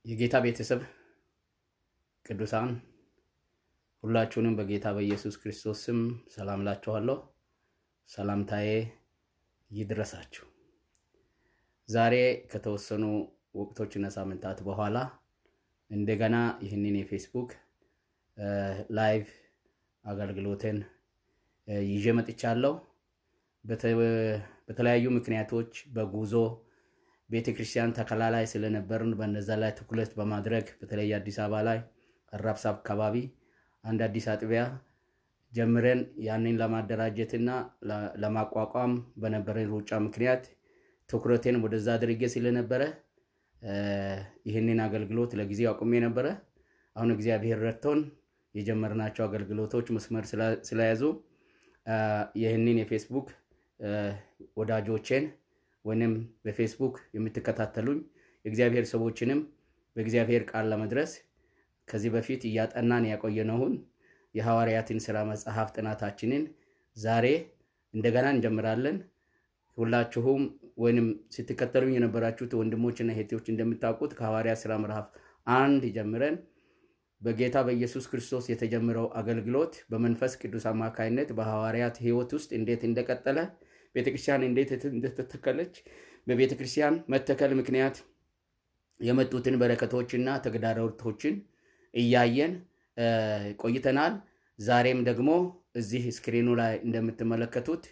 የጌታ ቤተሰብ ቅዱሳን ሁላችሁንም በጌታ በኢየሱስ ክርስቶስ ስም ሰላም ላችኋለሁ። ሰላምታዬ ይድረሳችሁ። ዛሬ ከተወሰኑ ወቅቶችና ሳምንታት በኋላ እንደገና ይህንን የፌስቡክ ላይቭ አገልግሎትን ይዤ መጥቻለሁ። በተለያዩ ምክንያቶች በጉዞ ቤተ ክርስቲያን ተከላ ላይ ስለነበርን በነዛ ላይ ትኩረት በማድረግ በተለይ አዲስ አበባ ላይ አራብሳ አካባቢ አንድ አዲስ አጥቢያ ጀምረን ያንን ለማደራጀትና ለማቋቋም በነበረን ሩጫ ምክንያት ትኩረቴን ወደዛ አድርጌ ስለነበረ ይህንን አገልግሎት ለጊዜው አቁሜ ነበረ። አሁን እግዚአብሔር ረድቶን የጀመርናቸው አገልግሎቶች መስመር ስለያዙ ይህንን የፌስቡክ ወዳጆቼን ወይንም በፌስቡክ የምትከታተሉኝ የእግዚአብሔር ሰዎችንም በእግዚአብሔር ቃል ለመድረስ ከዚህ በፊት እያጠናን ያቆየነውን የሐዋርያትን ሥራ መጽሐፍ ጥናታችንን ዛሬ እንደገና እንጀምራለን። ሁላችሁም ወይንም ስትከተሉኝ የነበራችሁት ወንድሞችና እህቶች እንደምታውቁት ከሐዋርያ ሥራ ምዕራፍ አንድ ጀምረን በጌታ በኢየሱስ ክርስቶስ የተጀመረው አገልግሎት በመንፈስ ቅዱስ አማካይነት በሐዋርያት ሕይወት ውስጥ እንዴት እንደቀጠለ ቤተክርስቲያን እንዴት እንደተተከለች በቤተ ክርስቲያን መተከል ምክንያት የመጡትን በረከቶችና ተግዳሮቶችን እያየን ቆይተናል። ዛሬም ደግሞ እዚህ ስክሪኑ ላይ እንደምትመለከቱት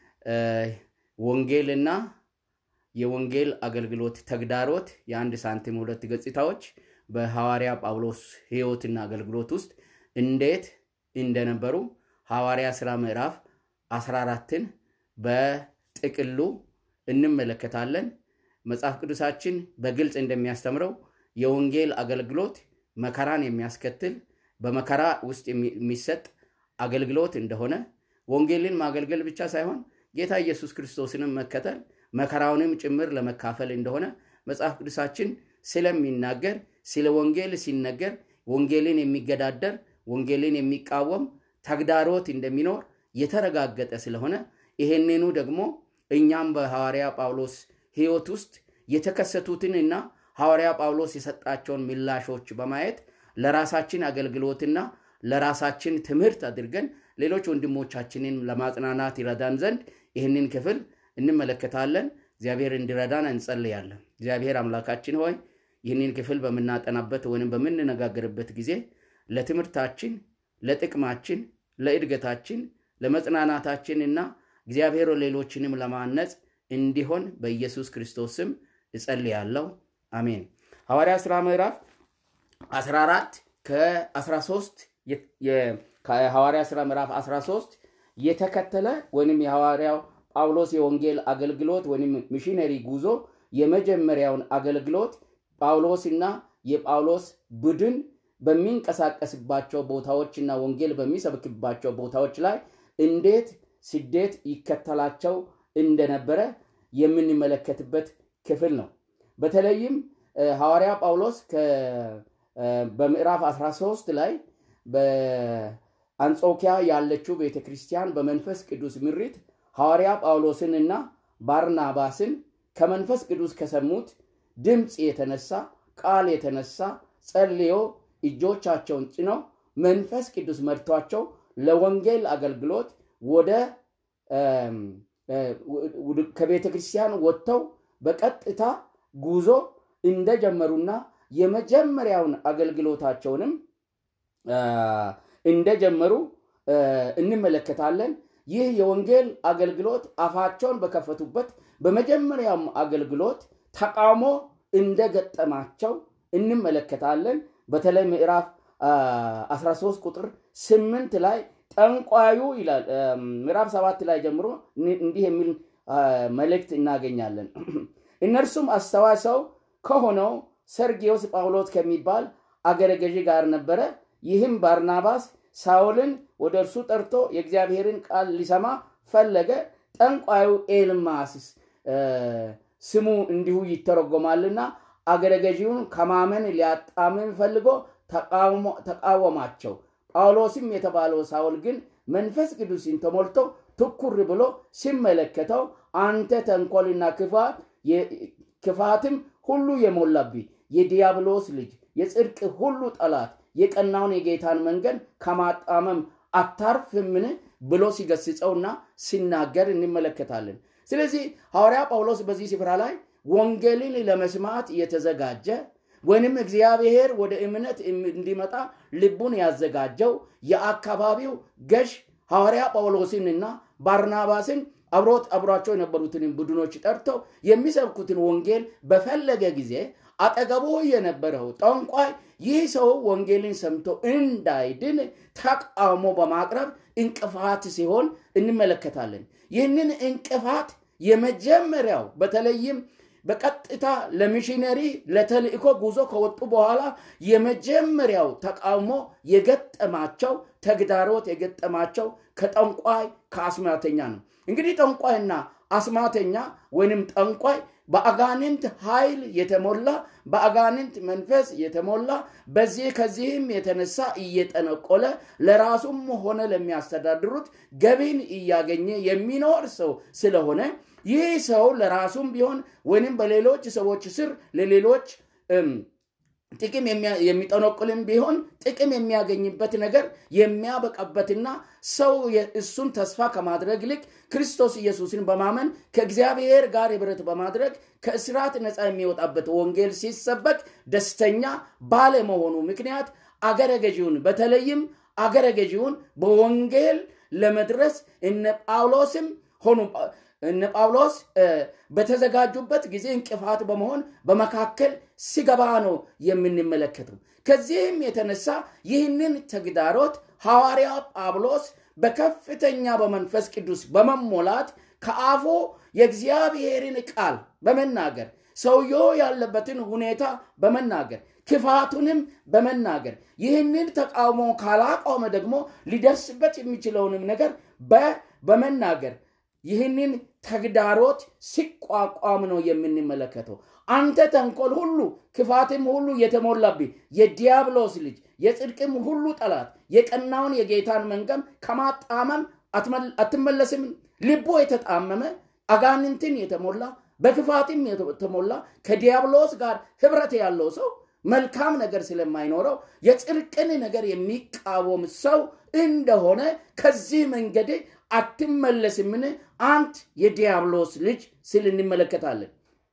ወንጌልና የወንጌል አገልግሎት ተግዳሮት የአንድ ሳንቲም ሁለት ገጽታዎች በሐዋርያ ጳውሎስ ሕይወትና አገልግሎት ውስጥ እንዴት እንደነበሩ ሐዋርያ ሥራ ምዕራፍ 14ን በጥቅሉ እንመለከታለን። መጽሐፍ ቅዱሳችን በግልጽ እንደሚያስተምረው የወንጌል አገልግሎት መከራን የሚያስከትል በመከራ ውስጥ የሚሰጥ አገልግሎት እንደሆነ ወንጌልን ማገልገል ብቻ ሳይሆን ጌታ ኢየሱስ ክርስቶስንም መከተል መከራውንም ጭምር ለመካፈል እንደሆነ መጽሐፍ ቅዱሳችን ስለሚናገር ስለ ወንጌል ሲነገር ወንጌልን የሚገዳደር ወንጌልን የሚቃወም ተግዳሮት እንደሚኖር የተረጋገጠ ስለሆነ ይሄንኑ ደግሞ እኛም በሐዋርያ ጳውሎስ ሕይወት ውስጥ የተከሰቱትን እና ሐዋርያ ጳውሎስ የሰጣቸውን ምላሾች በማየት ለራሳችን አገልግሎትና ለራሳችን ትምህርት አድርገን ሌሎች ወንድሞቻችንን ለማጽናናት ይረዳን ዘንድ ይህንን ክፍል እንመለከታለን። እግዚአብሔር እንዲረዳን እንጸልያለን። እግዚአብሔር አምላካችን ሆይ ይህንን ክፍል በምናጠናበት ወይም በምንነጋገርበት ጊዜ ለትምህርታችን፣ ለጥቅማችን፣ ለእድገታችን፣ ለመጽናናታችን እና እግዚአብሔር ሌሎችንም ለማነጽ እንዲሆን በኢየሱስ ክርስቶስ ስም እጸልያለሁ። አሜን። ሐዋርያ ሥራ ምዕራፍ 14 ከ13 ከሐዋርያ ሥራ ምዕራፍ 13 የተከተለ ወይም የሐዋርያው ጳውሎስ የወንጌል አገልግሎት ወይም ሚሽነሪ ጉዞ የመጀመሪያውን አገልግሎት ጳውሎስና የጳውሎስ ቡድን በሚንቀሳቀስባቸው ቦታዎችና ወንጌል በሚሰብክባቸው ቦታዎች ላይ እንዴት ስደት ይከተላቸው እንደነበረ የምንመለከትበት ክፍል ነው። በተለይም ሐዋርያ ጳውሎስ በምዕራፍ 13 ላይ በአንጾኪያ ያለችው ቤተ ክርስቲያን በመንፈስ ቅዱስ ምሪት ሐዋርያ ጳውሎስንና ባርናባስን ከመንፈስ ቅዱስ ከሰሙት ድምፅ የተነሳ ቃል የተነሳ ጸልዮ እጆቻቸውን ጭነው መንፈስ ቅዱስ መርቷቸው ለወንጌል አገልግሎት ወደ ከቤተ ክርስቲያን ወጥተው በቀጥታ ጉዞ እንደጀመሩና የመጀመሪያውን አገልግሎታቸውንም እንደጀመሩ እንመለከታለን። ይህ የወንጌል አገልግሎት አፋቸውን በከፈቱበት በመጀመሪያውም አገልግሎት ተቃውሞ እንደገጠማቸው እንመለከታለን። በተለይ ምዕራፍ 13 ቁጥር 8 ላይ ጠንቋዩ ይላል። ምዕራፍ 7 ላይ ጀምሮ እንዲህ የሚል መልእክት እናገኛለን። እነርሱም አስተዋይ ሰው ከሆነው ሰርጊዮስ ጳውሎስ ከሚባል አገረ ገዢ ጋር ነበረ። ይህም ባርናባስ ሳውልን ወደ እርሱ ጠርቶ የእግዚአብሔርን ቃል ሊሰማ ፈለገ። ጠንቋዩ ኤልማስ ስሙ እንዲሁ ይተረጎማልና አገረ ገዢውን ከማመን ሊያጣምን ፈልጎ ተቃወማቸው። ጳውሎስም የተባለው ሳውል ግን መንፈስ ቅዱስን ተሞልቶ ትኩር ብሎ ሲመለከተው አንተ ተንኮልና ክፋት ክፋትም ሁሉ የሞላብኝ የዲያብሎስ ልጅ የጽድቅ ሁሉ ጠላት የቀናውን የጌታን መንገድ ከማጣመም አታርፍምን ብሎ ሲገስጸውና ሲናገር እንመለከታለን። ስለዚህ ሐዋርያ ጳውሎስ በዚህ ስፍራ ላይ ወንጌልን ለመስማት የተዘጋጀ ወይንም እግዚአብሔር ወደ እምነት እንዲመጣ ልቡን ያዘጋጀው የአካባቢው ገዥ ሐዋርያ ጳውሎስንና ባርናባስን አብሮት አብሯቸው የነበሩትን ቡድኖች ጠርተው የሚሰብኩትን ወንጌል በፈለገ ጊዜ አጠገቡ የነበረው ጠንቋይ ይህ ሰው ወንጌልን ሰምቶ እንዳይድን ተቃውሞ በማቅረብ እንቅፋት ሲሆን እንመለከታለን። ይህንን እንቅፋት የመጀመሪያው በተለይም በቀጥታ ለሚሽነሪ ለተልእኮ ጉዞ ከወጡ በኋላ የመጀመሪያው ተቃውሞ የገጠማቸው ተግዳሮት የገጠማቸው ከጠንቋይ ከአስማተኛ ነው። እንግዲህ ጠንቋይና አስማተኛ ወይንም ጠንቋይ በአጋንንት ኃይል የተሞላ በአጋንንት መንፈስ የተሞላ በዚህ ከዚህም የተነሳ እየጠነቆለ ለራሱም ሆነ ለሚያስተዳድሩት ገቢን እያገኘ የሚኖር ሰው ስለሆነ ይህ ሰው ለራሱም ቢሆን ወይንም በሌሎች ሰዎች ስር ለሌሎች ጥቅም የሚጠነቁልም ቢሆን ጥቅም የሚያገኝበት ነገር የሚያበቃበትና ሰው እሱን ተስፋ ከማድረግ ይልቅ ክርስቶስ ኢየሱስን በማመን ከእግዚአብሔር ጋር ህብረት በማድረግ ከእስራት ነፃ የሚወጣበት ወንጌል ሲሰበክ ደስተኛ ባለመሆኑ ምክንያት አገረ ገዢውን በተለይም አገረ ገዢውን በወንጌል ለመድረስ እነ ጳውሎስም ሆኑ እነ ጳውሎስ በተዘጋጁበት ጊዜ እንቅፋት በመሆን በመካከል ሲገባ ነው የምንመለከተው። ከዚህም የተነሳ ይህንን ተግዳሮት ሐዋርያ ጳውሎስ በከፍተኛ በመንፈስ ቅዱስ በመሞላት ከአፉ የእግዚአብሔርን ቃል በመናገር ሰውየው ያለበትን ሁኔታ በመናገር ክፋቱንም በመናገር ይህንን ተቃውሞ ካላቆመ ደግሞ ሊደርስበት የሚችለውንም ነገር በመናገር ይህንን ተግዳሮት ሲቋቋም ነው የምንመለከተው። አንተ ተንኮል ሁሉ ክፋትም ሁሉ የተሞላብህ የዲያብሎስ ልጅ የጽድቅም ሁሉ ጠላት የቀናውን የጌታን መንገም ከማጣመም አትመለስም። ልቦ የተጣመመ አጋንንትን የተሞላ በክፋትም የተሞላ ከዲያብሎስ ጋር ህብረት ያለው ሰው መልካም ነገር ስለማይኖረው የጽድቅን ነገር የሚቃወም ሰው እንደሆነ ከዚህ መንገድ አትመለስምን አንተ የዲያብሎስ ልጅ ስል እንመለከታለን።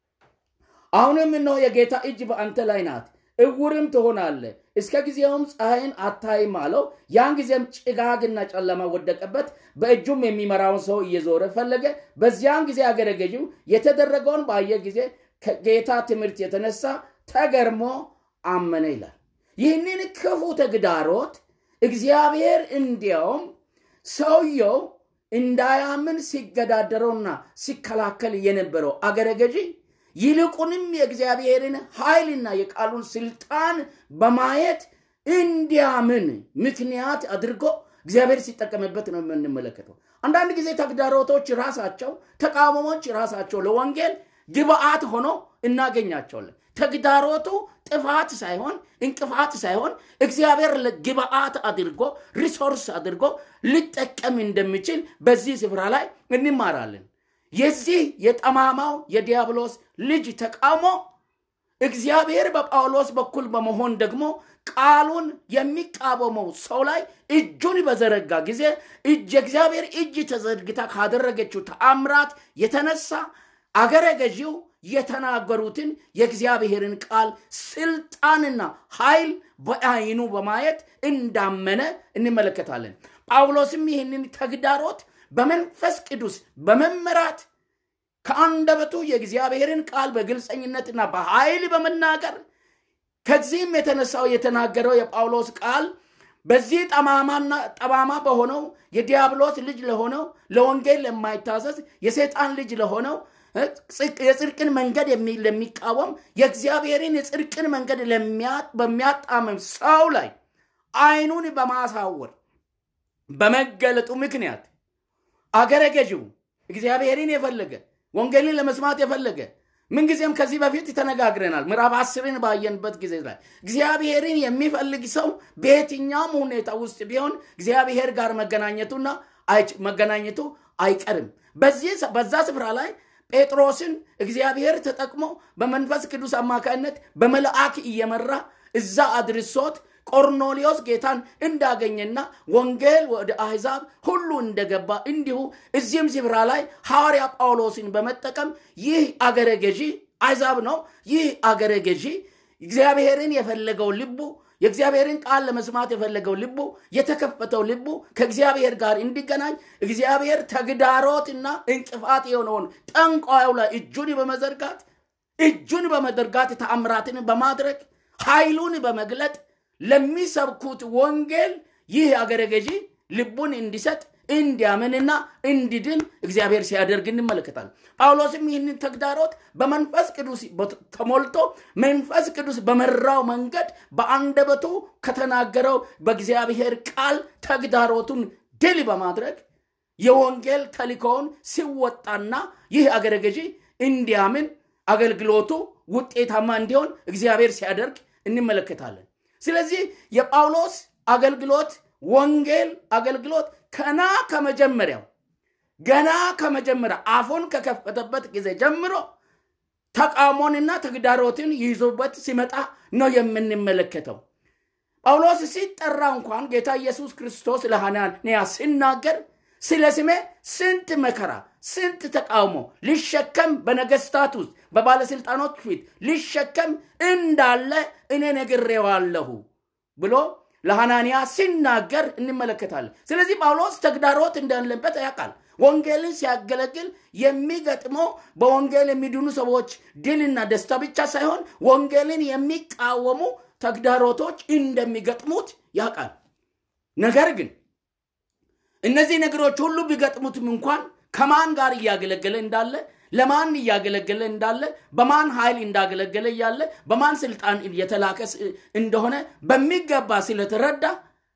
አሁንም እነሆ የጌታ እጅ በአንተ ላይ ናት፣ እውርም ትሆናለህ፣ እስከ ጊዜውም ፀሐይን አታይም አለው። ያን ጊዜም ጭጋግና ጨለማ ወደቀበት፣ በእጁም የሚመራውን ሰው እየዞረ ፈለገ። በዚያን ጊዜ አገረ ገዢው የተደረገውን ባየ ጊዜ ከጌታ ትምህርት የተነሳ ተገርሞ አመነ ይላል። ይህንን ክፉ ተግዳሮት እግዚአብሔር እንዲያውም ሰውየው እንዳያምን ሲገዳደረውና ሲከላከል የነበረው አገረ ገዢ ይልቁንም የእግዚአብሔርን ኃይልና የቃሉን ስልጣን በማየት እንዲያምን ምክንያት አድርጎ እግዚአብሔር ሲጠቀምበት ነው የምንመለከተው። አንዳንድ ጊዜ ተግዳሮቶች ራሳቸው፣ ተቃውሞዎች ራሳቸው ለወንጌል ግብአት ሆኖ እናገኛቸዋለን። ተግዳሮቱ ጥፋት ሳይሆን እንቅፋት ሳይሆን እግዚአብሔር ግብአት አድርጎ ሪሶርስ አድርጎ ሊጠቀም እንደሚችል በዚህ ስፍራ ላይ እንማራለን። የዚህ የጠማማው የዲያብሎስ ልጅ ተቃውሞ እግዚአብሔር በጳውሎስ በኩል በመሆን ደግሞ ቃሉን የሚቃወመው ሰው ላይ እጁን በዘረጋ ጊዜ እጅ የእግዚአብሔር እጅ ተዘርግታ ካደረገችው ተአምራት የተነሳ አገረ ገዢው የተናገሩትን የእግዚአብሔርን ቃል ስልጣንና ኃይል በአይኑ በማየት እንዳመነ እንመለከታለን። ጳውሎስም ይህንን ተግዳሮት በመንፈስ ቅዱስ በመመራት ከአንደበቱ የእግዚአብሔርን ቃል በግልጸኝነትና በኃይል በመናገር ከዚህም የተነሳው የተናገረው የጳውሎስ ቃል በዚህ ጠማማና ጠማማ በሆነው የዲያብሎስ ልጅ ለሆነው ለወንጌል ለማይታዘዝ የሰይጣን ልጅ ለሆነው የጽድቅን መንገድ ለሚቃወም የእግዚአብሔርን የጽድቅን መንገድ በሚያጣምም ሰው ላይ አይኑን በማሳወር በመገለጡ ምክንያት አገረ ገዢው እግዚአብሔርን የፈለገ ወንጌልን ለመስማት የፈለገ ምንጊዜም ከዚህ በፊት ተነጋግረናል። ምዕራፍ አስርን ባየንበት ጊዜ ላይ እግዚአብሔርን የሚፈልግ ሰው በየትኛውም ሁኔታ ውስጥ ቢሆን እግዚአብሔር ጋር መገናኘቱና መገናኘቱ አይቀርም። በዛ ስፍራ ላይ ጴጥሮስን እግዚአብሔር ተጠቅሞ በመንፈስ ቅዱስ አማካይነት በመልአክ እየመራ እዛ አድርሶት ቆርኔሌዎስ ጌታን እንዳገኘና ወንጌል ወደ አሕዛብ ሁሉ እንደገባ እንዲሁ እዚህም ስፍራ ላይ ሐዋርያ ጳውሎስን በመጠቀም ይህ አገረ ገዢ አሕዛብ ነው። ይህ አገረ ገዢ እግዚአብሔርን የፈለገው ልቡ የእግዚአብሔርን ቃል ለመስማት የፈለገው ልቡ የተከፈተው ልቡ ከእግዚአብሔር ጋር እንዲገናኝ እግዚአብሔር ተግዳሮትና እንቅፋት የሆነውን ጠንቋዩ ላይ እጁን በመዘርጋት እጁን በመዘርጋት ተአምራትን በማድረግ ኃይሉን በመግለጥ ለሚሰብኩት ወንጌል ይህ አገረ ገዢ ልቡን እንዲሰጥ እንዲያምንና እንዲድን እግዚአብሔር ሲያደርግ እንመለከታለን። ጳውሎስም ይህንን ተግዳሮት በመንፈስ ቅዱስ ተሞልቶ መንፈስ ቅዱስ በመራው መንገድ በአንደበቱ ከተናገረው በእግዚአብሔር ቃል ተግዳሮቱን ድል በማድረግ የወንጌል ተልእኮውን ሲወጣና ይህ አገረ ገዢ እንዲያምን አገልግሎቱ ውጤታማ እንዲሆን እግዚአብሔር ሲያደርግ እንመለከታለን። ስለዚህ የጳውሎስ አገልግሎት ወንጌል አገልግሎት ከና ከመጀመሪያው ገና ከመጀመሪያ አፉን ከከፈተበት ጊዜ ጀምሮ ተቃውሞንና ተግዳሮትን ይዞበት ሲመጣ ነው የምንመለከተው። ጳውሎስ ሲጠራ እንኳን ጌታ ኢየሱስ ክርስቶስ ለሐናንያ ሲናገር ስለ ስሜ ስንት መከራ ስንት ተቃውሞ ሊሸከም በነገስታት ውስጥ በባለስልጣኖች ፊት ሊሸከም እንዳለ እኔ ነግሬዋለሁ ብሎ ለሐናንያ ሲናገር እንመለከታለን። ስለዚህ ጳውሎስ ተግዳሮት እንዳለበት ያውቃል። ወንጌልን ሲያገለግል የሚገጥመው በወንጌል የሚድኑ ሰዎች ድልና ደስታ ብቻ ሳይሆን ወንጌልን የሚቃወሙ ተግዳሮቶች እንደሚገጥሙት ያውቃል። ነገር ግን እነዚህ ነገሮች ሁሉ ቢገጥሙትም እንኳን ከማን ጋር እያገለገለ እንዳለ ለማን እያገለገለ እንዳለ በማን ኃይል እንዳገለገለ እያለ በማን ስልጣን የተላከ እንደሆነ በሚገባ ስለተረዳ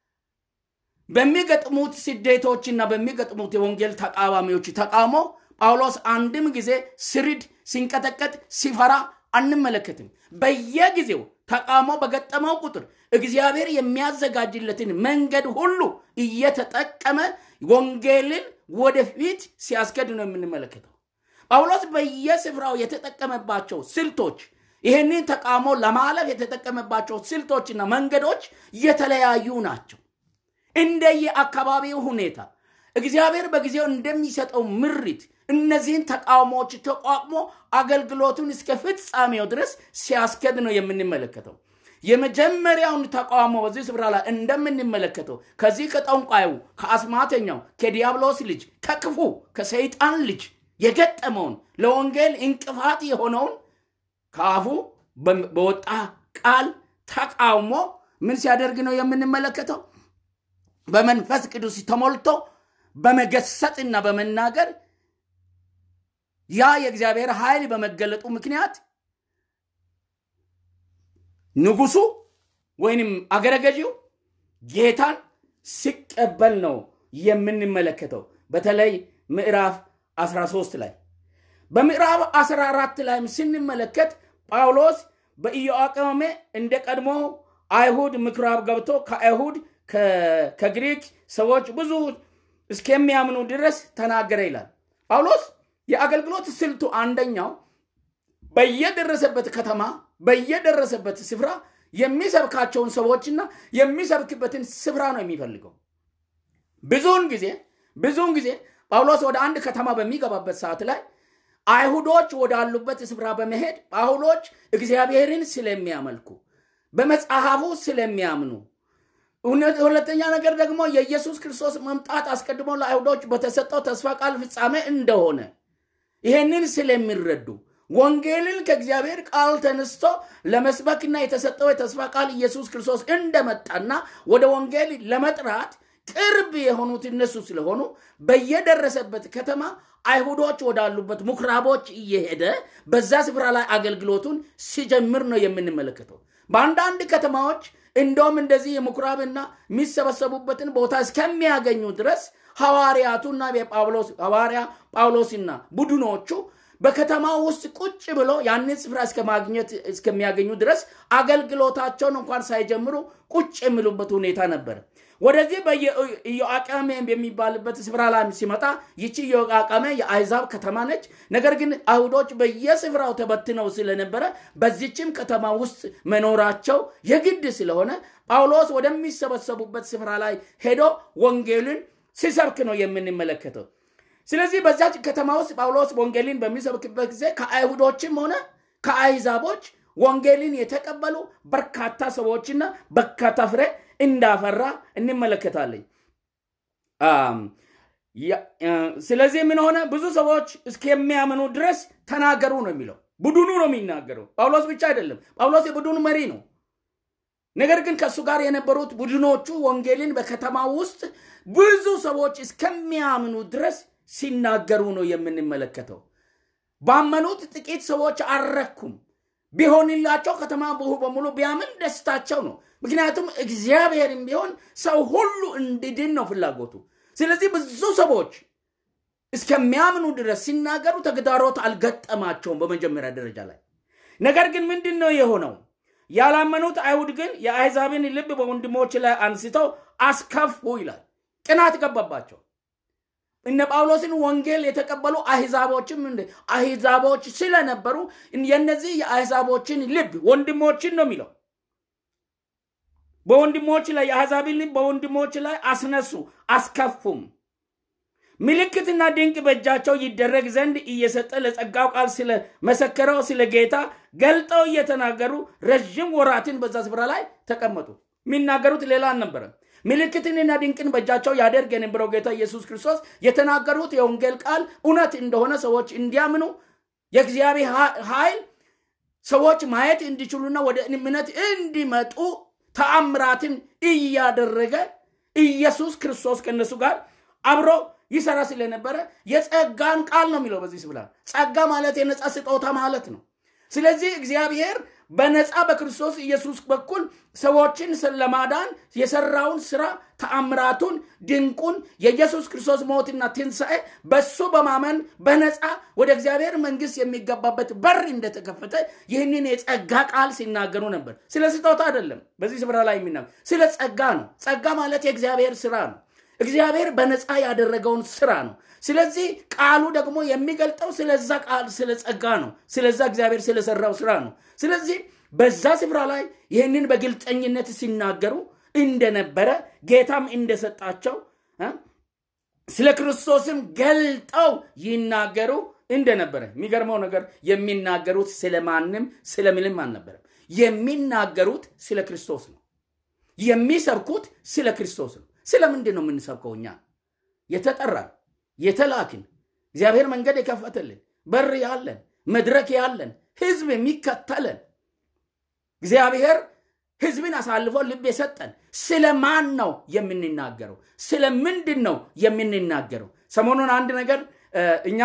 በሚገጥሙት ስደቶችና በሚገጥሙት የወንጌል ተቃዋሚዎች ተቃውሞ ጳውሎስ አንድም ጊዜ ስሪድ ሲንቀጠቀጥ ሲፈራ አንመለከትም። በየጊዜው ተቃውሞ በገጠመው ቁጥር እግዚአብሔር የሚያዘጋጅለትን መንገድ ሁሉ እየተጠቀመ ወንጌልን ወደፊት ሲያስገድ ነው የምንመለከተው። ጳውሎስ በየስፍራው የተጠቀመባቸው ስልቶች ይህንን ተቃውሞ ለማለፍ የተጠቀመባቸው ስልቶችና መንገዶች የተለያዩ ናቸው። እንደየ አካባቢው ሁኔታ እግዚአብሔር በጊዜው እንደሚሰጠው ምሪት እነዚህን ተቃውሞዎች ተቋቁሞ አገልግሎቱን እስከ ፍጻሜው ድረስ ሲያስከድ ነው የምንመለከተው። የመጀመሪያውን ተቃውሞ በዚህ ስፍራ ላይ እንደምንመለከተው ከዚህ ከጠንቋዩ፣ ከአስማተኛው፣ ከዲያብሎስ ልጅ፣ ከክፉ ከሰይጣን ልጅ የገጠመውን ለወንጌል እንቅፋት የሆነውን ከአፉ በወጣ ቃል ተቃውሞ ምን ሲያደርግ ነው የምንመለከተው? በመንፈስ ቅዱስ ተሞልቶ በመገሰጽና በመናገር ያ የእግዚአብሔር ኃይል በመገለጡ ምክንያት ንጉሱ ወይንም አገረገዢው ጌታን ሲቀበል ነው የምንመለከተው። በተለይ ምዕራፍ 13 ላይ በምዕራፍ 14 ላይም ስንመለከት ጳውሎስ በኢዮአቄም እንደ ቀድሞ አይሁድ ምኩራብ ገብቶ ከአይሁድ ከግሪክ ሰዎች ብዙ እስከሚያምኑ ድረስ ተናገረ ይላል። ጳውሎስ የአገልግሎት ስልቱ አንደኛው በየደረሰበት ከተማ በየደረሰበት ስፍራ የሚሰብካቸውን ሰዎችና የሚሰብክበትን ስፍራ ነው የሚፈልገው። ብዙውን ጊዜ ብዙውን ጊዜ ጳውሎስ ወደ አንድ ከተማ በሚገባበት ሰዓት ላይ አይሁዶች ወዳሉበት ስፍራ በመሄድ ጳውሎች እግዚአብሔርን ስለሚያመልኩ በመጽሐፉ ስለሚያምኑ ሁለተኛ ነገር ደግሞ የኢየሱስ ክርስቶስ መምጣት አስቀድሞ ለአይሁዶች በተሰጠው ተስፋ ቃል ፍጻሜ እንደሆነ ይህንን ስለሚረዱ ወንጌልን ከእግዚአብሔር ቃል ተነስቶ ለመስበክና የተሰጠው የተስፋ ቃል ኢየሱስ ክርስቶስ እንደመጣና ወደ ወንጌል ለመጥራት ቅርብ የሆኑት እነሱ ስለሆኑ በየደረሰበት ከተማ አይሁዶች ወዳሉበት ምኩራቦች እየሄደ በዛ ስፍራ ላይ አገልግሎቱን ሲጀምር ነው የምንመለከተው። በአንዳንድ ከተማዎች እንደውም እንደዚህ የምኩራብና የሚሰበሰቡበትን ቦታ እስከሚያገኙ ድረስ ሐዋርያቱና ሐዋርያ ጳውሎስና ቡድኖቹ በከተማ ውስጥ ቁጭ ብሎ ያንን ስፍራ እስከማግኘት እስከሚያገኙ ድረስ አገልግሎታቸውን እንኳን ሳይጀምሩ ቁጭ የሚሉበት ሁኔታ ነበር። ወደዚህ በኢዮአቃሜ የሚባልበት ስፍራ ላይ ሲመጣ ይቺ ኢዮአቃሜ የአይዛብ ከተማ ነች። ነገር ግን አይሁዶች በየስፍራው ተበትነው ስለነበረ በዚችም ከተማ ውስጥ መኖራቸው የግድ ስለሆነ ጳውሎስ ወደሚሰበሰቡበት ስፍራ ላይ ሄዶ ወንጌልን ሲሰብክ ነው የምንመለከተው። ስለዚህ በዛች ከተማ ውስጥ ጳውሎስ ወንጌልን በሚሰብክበት ጊዜ ከአይሁዶችም ሆነ ከአይዛቦች ወንጌልን የተቀበሉ በርካታ ሰዎችና በርካታ ፍሬ እንዳፈራ እንመለከታለን። ስለዚህ ምን ሆነ? ብዙ ሰዎች እስከሚያምኑ ድረስ ተናገሩ ነው የሚለው። ቡድኑ ነው የሚናገረው፣ ጳውሎስ ብቻ አይደለም። ጳውሎስ የቡድኑ መሪ ነው። ነገር ግን ከእሱ ጋር የነበሩት ቡድኖቹ ወንጌልን በከተማ ውስጥ ብዙ ሰዎች እስከሚያምኑ ድረስ ሲናገሩ ነው የምንመለከተው። ባመኑት ጥቂት ሰዎች አልረኩም። ቢሆንላቸው ከተማ በሙሉ ቢያምን ደስታቸው ነው። ምክንያቱም እግዚአብሔርም ቢሆን ሰው ሁሉ እንዲድን ነው ፍላጎቱ። ስለዚህ ብዙ ሰዎች እስከሚያምኑ ድረስ ሲናገሩ ተግዳሮት አልገጠማቸውም በመጀመሪያ ደረጃ ላይ። ነገር ግን ምንድን ነው የሆነው? ያላመኑት አይሁድ ግን የአሕዛብን ልብ በወንድሞች ላይ አንስተው አስከፉ ይላል። ቅናት ገባባቸው። እነ ጳውሎስን ወንጌል የተቀበሉ አሕዛቦችም አሕዛቦች ስለነበሩ የነዚህ የአሕዛቦችን ልብ ወንድሞችን ነው የሚለው በወንድሞች ላይ የአሕዛብን ልብ በወንድሞች ላይ አስነሱ አስከፉም። ምልክትና ድንቅ በእጃቸው ይደረግ ዘንድ እየሰጠ ለጸጋው ቃል ስለመሰከረው ስለ ጌታ ገልጠው እየተናገሩ ረዥም ወራትን በዛ ስፍራ ላይ ተቀመጡ። የሚናገሩት ሌላ አልነበረም። ምልክትንና ድንቅን በእጃቸው ያደርግ የነበረው ጌታ ኢየሱስ ክርስቶስ የተናገሩት የወንጌል ቃል እውነት እንደሆነ ሰዎች እንዲያምኑ የእግዚአብሔር ኃይል ሰዎች ማየት እንዲችሉና ወደ እምነት እንዲመጡ ተአምራትን እያደረገ ኢየሱስ ክርስቶስ ከእነሱ ጋር አብሮ ይሰራ ስለነበረ የጸጋን ቃል ነው የሚለው በዚህ ስብላ ጸጋ ማለት የነፃ ስጦታ ማለት ነው። ስለዚህ እግዚአብሔር በነፃ በክርስቶስ ኢየሱስ በኩል ሰዎችን ለማዳን የሰራውን ስራ ተአምራቱን፣ ድንቁን የኢየሱስ ክርስቶስ ሞትና ትንሣኤ በሱ በማመን በነፃ ወደ እግዚአብሔር መንግስት የሚገባበት በር እንደተከፈተ ይህንን የጸጋ ቃል ሲናገሩ ነበር። ስለ ስጦታ አይደለም በዚህ ስፍራ ላይ የሚናገር ስለ ጸጋ ነው። ጸጋ ማለት የእግዚአብሔር ስራ ነው። እግዚአብሔር በነፃ ያደረገውን ስራ ነው። ስለዚህ ቃሉ ደግሞ የሚገልጠው ስለዛ ቃል ስለ ጸጋ ነው። ስለዛ እግዚአብሔር ስለሰራው ስራ ነው። ስለዚህ በዛ ስፍራ ላይ ይህንን በግልጠኝነት ሲናገሩ እንደነበረ ጌታም እንደሰጣቸው ስለ ክርስቶስም ገልጠው ይናገሩ እንደነበረ የሚገርመው ነገር የሚናገሩት ስለማንም ስለምንም አልነበረም። የሚናገሩት ስለ ክርስቶስ ነው። የሚሰብኩት ስለ ክርስቶስ ነው። ስለምንድን ነው የምንሰብከው? እኛ የተጠራን የተላክን እግዚአብሔር መንገድ የከፈተልን በር ያለን መድረክ ያለን ህዝብ የሚከተለን እግዚአብሔር ህዝብን አሳልፎ ልብ የሰጠን ስለ ማን ነው የምንናገረው? ስለ ምንድን ነው የምንናገረው? ሰሞኑን አንድ ነገር እኛ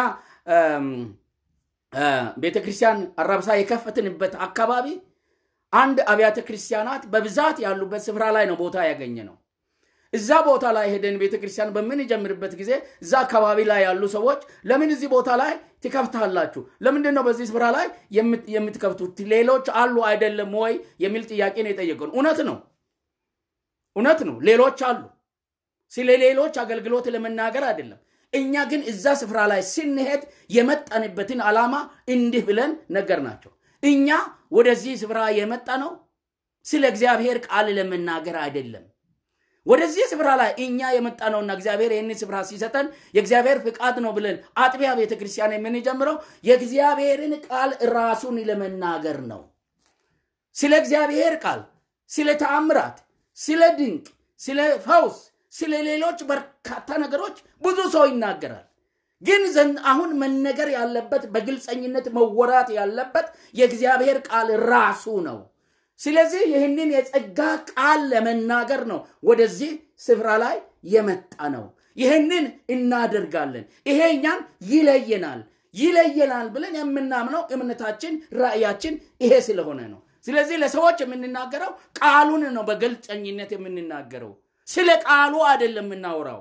ቤተ ክርስቲያን አራብሳ የከፈትንበት አካባቢ አንድ አብያተ ክርስቲያናት በብዛት ያሉበት ስፍራ ላይ ነው ቦታ ያገኘ ነው። እዛ ቦታ ላይ ሄደን ቤተ ክርስቲያን በምንጀምርበት ጊዜ እዛ አካባቢ ላይ ያሉ ሰዎች ለምን እዚህ ቦታ ላይ ትከፍታላችሁ? ለምንድን ነው በዚህ ስፍራ ላይ የምትከፍቱት? ሌሎች አሉ አይደለም ወይ የሚል ጥያቄ ነው የጠየቀን። እውነት ነው፣ እውነት ነው። ሌሎች አሉ። ስለ ሌሎች አገልግሎት ለመናገር አይደለም። እኛ ግን እዛ ስፍራ ላይ ስንሄድ የመጣንበትን ዓላማ እንዲህ ብለን ነገር ናቸው። እኛ ወደዚህ ስፍራ የመጣ ነው ስለ እግዚአብሔር ቃል ለመናገር አይደለም። ወደዚህ ስፍራ ላይ እኛ የመጣ ነውና እግዚአብሔር ይህንን ስፍራ ሲሰጠን የእግዚአብሔር ፍቃድ ነው ብለን አጥቢያ ቤተ ክርስቲያን የምንጀምረው የእግዚአብሔርን ቃል ራሱን ለመናገር ነው። ስለ እግዚአብሔር ቃል፣ ስለ ተአምራት፣ ስለ ድንቅ፣ ስለ ፈውስ፣ ስለ ሌሎች በርካታ ነገሮች ብዙ ሰው ይናገራል። ግን አሁን መነገር ያለበት በግልፀኝነት መወራት ያለበት የእግዚአብሔር ቃል ራሱ ነው። ስለዚህ ይህንን የጸጋ ቃል ለመናገር ነው ወደዚህ ስፍራ ላይ የመጣ ነው። ይህንን እናደርጋለን። ይሄ እኛን ይለየናል ይለየናል ብለን የምናምነው እምነታችን፣ ራእያችን ይሄ ስለሆነ ነው። ስለዚህ ለሰዎች የምንናገረው ቃሉን ነው፣ በግልጸኝነት የምንናገረው ስለ ቃሉ አይደለም የምናወራው።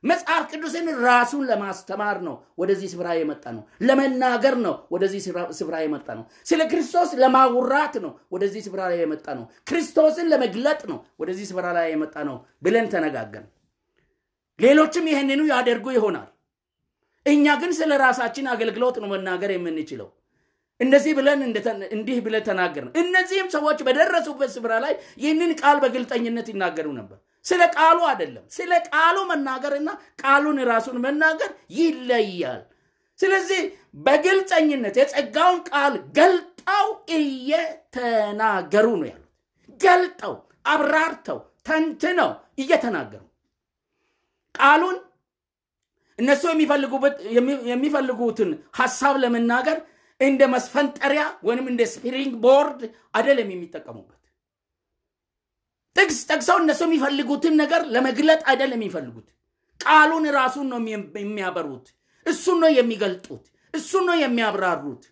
መጽሐፍ ቅዱስን ራሱን ለማስተማር ነው ወደዚህ ስፍራ የመጣ ነው። ለመናገር ነው ወደዚህ ስፍራ የመጣ ነው። ስለ ክርስቶስ ለማውራት ነው ወደዚህ ስፍራ ላይ የመጣ ነው። ክርስቶስን ለመግለጥ ነው ወደዚህ ስፍራ ላይ የመጣ ነው ብለን ተነጋገርን። ሌሎችም ይህንኑ ያደርጉ ይሆናል። እኛ ግን ስለ ራሳችን አገልግሎት ነው መናገር የምንችለው። እንደዚህ ብለን እንዲህ ብለን ተናገርን። እነዚህም ሰዎች በደረሱበት ስፍራ ላይ ይህንን ቃል በግልጠኝነት ይናገሩ ነበር። ስለ ቃሉ አይደለም። ስለ ቃሉ መናገርና ቃሉን ራሱን መናገር ይለያል። ስለዚህ በግልጸኝነት የጸጋውን ቃል ገልጠው እየተናገሩ ነው ያሉት። ገልጠው አብራርተው ተንትነው እየተናገሩ ቃሉን እነሱ የሚፈልጉትን ሀሳብ ለመናገር እንደ መስፈንጠሪያ ወይም እንደ ስፕሪንግ ቦርድ አይደለም የሚጠቀሙበት። ጥቅስ ጠቅሰው እነሱ የሚፈልጉትን ነገር ለመግለጥ አይደለም የሚፈልጉት። ቃሉን ራሱን ነው የሚያበሩት። እሱን ነው የሚገልጡት። እሱን ነው የሚያብራሩት።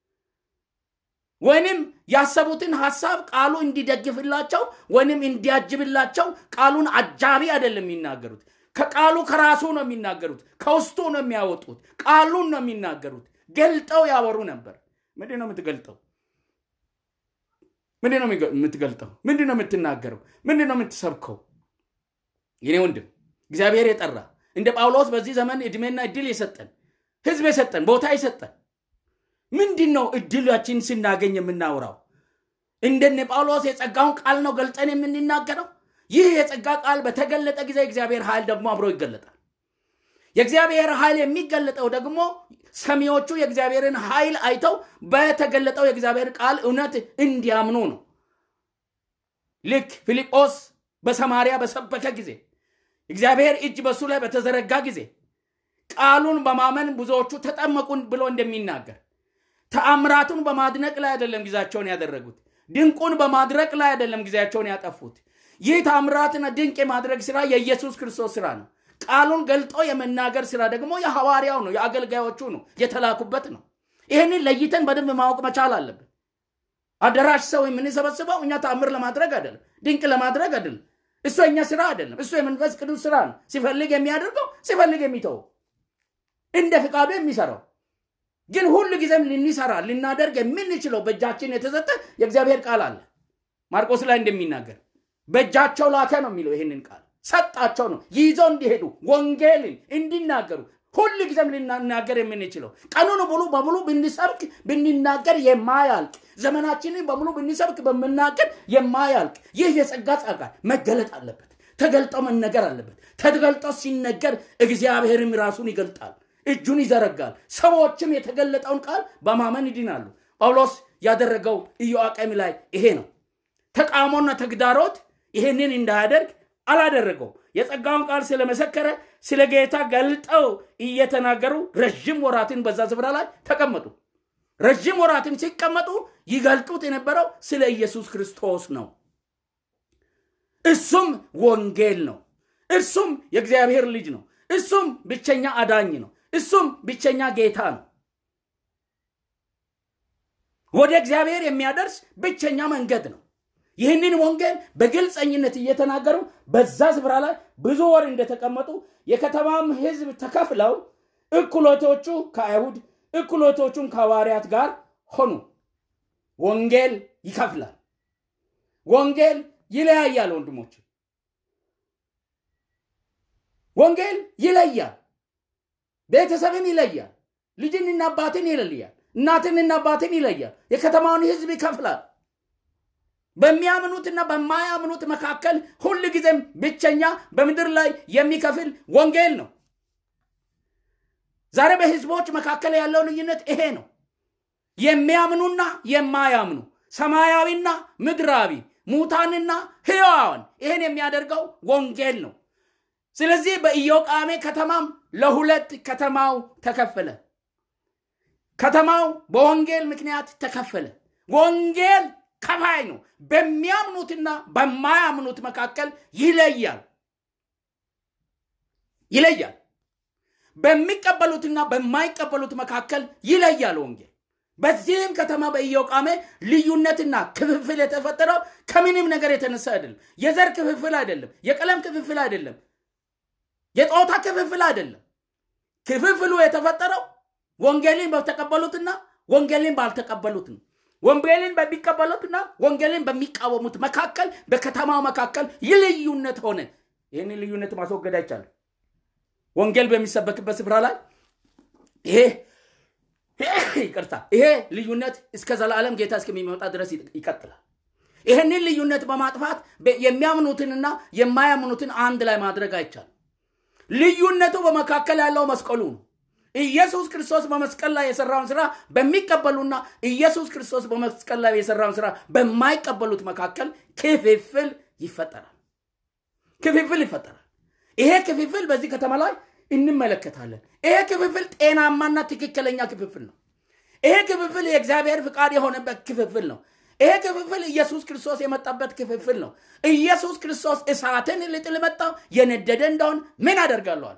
ወይንም ያሰቡትን ሀሳብ ቃሉ እንዲደግፍላቸው ወይንም እንዲያጅብላቸው ቃሉን አጃቢ አይደለም የሚናገሩት። ከቃሉ ከራሱ ነው የሚናገሩት። ከውስጡ ነው የሚያወጡት። ቃሉን ነው የሚናገሩት። ገልጠው ያወሩ ነበር። ምንድን ነው የምትገልጠው? ምንድን ነው የምትገልጠው? ምንድን ነው የምትናገረው? ምንድን ነው የምትሰብከው? የኔ ወንድም እግዚአብሔር የጠራ እንደ ጳውሎስ በዚህ ዘመን እድሜና እድል የሰጠን ህዝብ የሰጠን ቦታ የሰጠን ምንድን ነው እድላችን ስናገኝ የምናወራው? እንደነ ጳውሎስ የጸጋውን ቃል ነው ገልጠን የምንናገረው? ይህ የጸጋ ቃል በተገለጠ ጊዜ እግዚአብሔር ኃይል ደግሞ አብሮ ይገለጣል። የእግዚአብሔር ኃይል የሚገለጠው ደግሞ ሰሚዎቹ የእግዚአብሔርን ኃይል አይተው በተገለጠው የእግዚአብሔር ቃል እውነት እንዲያምኑ ነው። ልክ ፊልጶስ በሰማርያ በሰበከ ጊዜ እግዚአብሔር እጅ በሱ ላይ በተዘረጋ ጊዜ ቃሉን በማመን ብዙዎቹ ተጠመቁን ብሎ እንደሚናገር ተአምራቱን በማድነቅ ላይ አይደለም ጊዜያቸውን ያደረጉት። ድንቁን በማድረቅ ላይ አይደለም ጊዜያቸውን ያጠፉት። ይህ ተአምራትና ድንቅ የማድረግ ስራ የኢየሱስ ክርስቶስ ስራ ነው። ቃሉን ገልጦ የመናገር ስራ ደግሞ የሐዋርያው ነው፣ የአገልጋዮቹ ነው፣ የተላኩበት ነው። ይህንን ለይተን በደንብ ማወቅ መቻል አለብን። አዳራሽ ሰው የምንሰበስበው እኛ ተአምር ለማድረግ አይደለም፣ ድንቅ ለማድረግ አይደለም። እሱ የኛ ስራ አይደለም። እሱ የመንፈስ ቅዱስ ስራ ነው። ሲፈልግ የሚያደርገው ሲፈልግ የሚተወው እንደ ፍቃዱ የሚሰራው ግን ሁሉ ጊዜም ልንሰራ ልናደርግ የምንችለው በእጃችን የተሰጠ የእግዚአብሔር ቃል አለ። ማርቆስ ላይ እንደሚናገር በእጃቸው ላከ ነው የሚለው ይህንን ቃል ሰጣቸው ነው ይዘው እንዲሄዱ ወንጌልን እንዲናገሩ ሁል ጊዜም ልናናገር የምንችለው ቀኑን ሙሉ በሙሉ ብንሰብክ ብንናገር የማያልቅ ዘመናችንን በሙሉ ብንሰብክ በምናገር የማያልቅ ይህ የጸጋ ጸጋ መገለጥ አለበት። ተገልጦ መነገር አለበት። ተገልጦ ሲነገር እግዚአብሔርም ራሱን ይገልጣል፣ እጁን ይዘረጋል። ሰዎችም የተገለጠውን ቃል በማመን ይድናሉ። ጳውሎስ ያደረገው ኢዮአቄም ላይ ይሄ ነው። ተቃውሞና ተግዳሮት ይሄንን እንዳያደርግ አላደረገው። የጸጋውን ቃል ስለመሰከረ ስለ ጌታ ገልጠው እየተናገሩ ረዥም ወራትን በዛ ስፍራ ላይ ተቀመጡ። ረዥም ወራትን ሲቀመጡ ይገልጡት የነበረው ስለ ኢየሱስ ክርስቶስ ነው። እሱም ወንጌል ነው። እሱም የእግዚአብሔር ልጅ ነው። እሱም ብቸኛ አዳኝ ነው። እሱም ብቸኛ ጌታ ነው። ወደ እግዚአብሔር የሚያደርስ ብቸኛ መንገድ ነው። ይህንን ወንጌል በግልጸኝነት እየተናገሩ በዛ ስፍራ ላይ ብዙ ወር እንደተቀመጡ የከተማም ሕዝብ ተከፍለው እኩሎቶቹ ከአይሁድ እኩሎቶቹም ከሐዋርያት ጋር ሆኑ። ወንጌል ይከፍላል። ወንጌል ይለያያል። ወንድሞች ወንጌል ይለያል። ቤተሰብን ይለያል። ልጅንና አባትን ይለያል። እናትንና አባትን ይለያል። የከተማውን ሕዝብ ይከፍላል። በሚያምኑትና በማያምኑት መካከል ሁል ጊዜም ብቸኛ በምድር ላይ የሚከፍል ወንጌል ነው። ዛሬ በህዝቦች መካከል ያለው ልዩነት ይሄ ነው። የሚያምኑና የማያምኑ፣ ሰማያዊና ምድራዊ፣ ሙታንና ሕያዋን። ይህን የሚያደርገው ወንጌል ነው። ስለዚህ በኢዮቃሜ ከተማም ለሁለት ከተማው ተከፈለ። ከተማው በወንጌል ምክንያት ተከፈለ። ወንጌል ከፋይ ነው። በሚያምኑትና በማያምኑት መካከል ይለያል ይለያል። በሚቀበሉትና በማይቀበሉት መካከል ይለያል ወንጌል። በዚህም ከተማ በኢዮቃሜ ልዩነትና ክፍፍል የተፈጠረው ከምንም ነገር የተነሳ አይደለም። የዘር ክፍፍል አይደለም። የቀለም ክፍፍል አይደለም። የጾታ ክፍፍል አይደለም። ክፍፍሉ የተፈጠረው ወንጌልን በተቀበሉትና ወንጌልን ባልተቀበሉት ነው። ወንጌልን በሚቀበሉትና ወንጌልን በሚቃወሙት መካከል በከተማው መካከል ልዩነት ሆነ። ይህንን ልዩነት ማስወገድ አይቻልም። ወንጌል በሚሰበክበት ስፍራ ላይ ይሄ ይቅርታ፣ ይሄ ልዩነት እስከ ዘላለም ጌታ እስከሚመጣ ድረስ ይቀጥላል። ይህንን ልዩነት በማጥፋት የሚያምኑትንና የማያምኑትን አንድ ላይ ማድረግ አይቻልም። ልዩነቱ በመካከል ያለው መስቀሉ ነው። ኢየሱስ ክርስቶስ በመስቀል ላይ የሰራውን ስራ በሚቀበሉና ኢየሱስ ክርስቶስ በመስቀል ላይ የሰራውን ስራ በማይቀበሉት መካከል ክፍፍል ይፈጠራል። ክፍፍል ይፈጠራል። ይሄ ክፍፍል በዚህ ከተማ ላይ እንመለከታለን። ይሄ ክፍፍል ጤናማና ትክክለኛ ክፍፍል ነው። ይሄ ክፍፍል የእግዚአብሔር ፍቃድ የሆነበት ክፍፍል ነው። ይሄ ክፍፍል ኢየሱስ ክርስቶስ የመጣበት ክፍፍል ነው። ኢየሱስ ክርስቶስ እሳትን ልጥል መጣው የነደደ እንደሆን ምን አደርጋለዋል?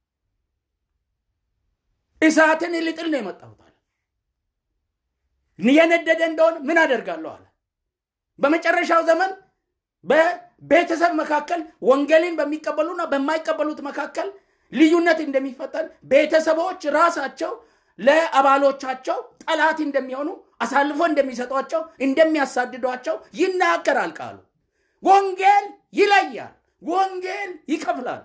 እሳትን ልጥል ነው የመጣሁት አለ። የነደደ እንደሆን ምን አደርጋለሁ አለ። በመጨረሻው ዘመን በቤተሰብ መካከል ወንጌልን በሚቀበሉና በማይቀበሉት መካከል ልዩነት እንደሚፈጠር ቤተሰቦች ራሳቸው ለአባሎቻቸው ጠላት እንደሚሆኑ አሳልፎ እንደሚሰጧቸው እንደሚያሳድዷቸው ይናገራል ቃሉ። ወንጌል ይለያል። ወንጌል ይከፍላል።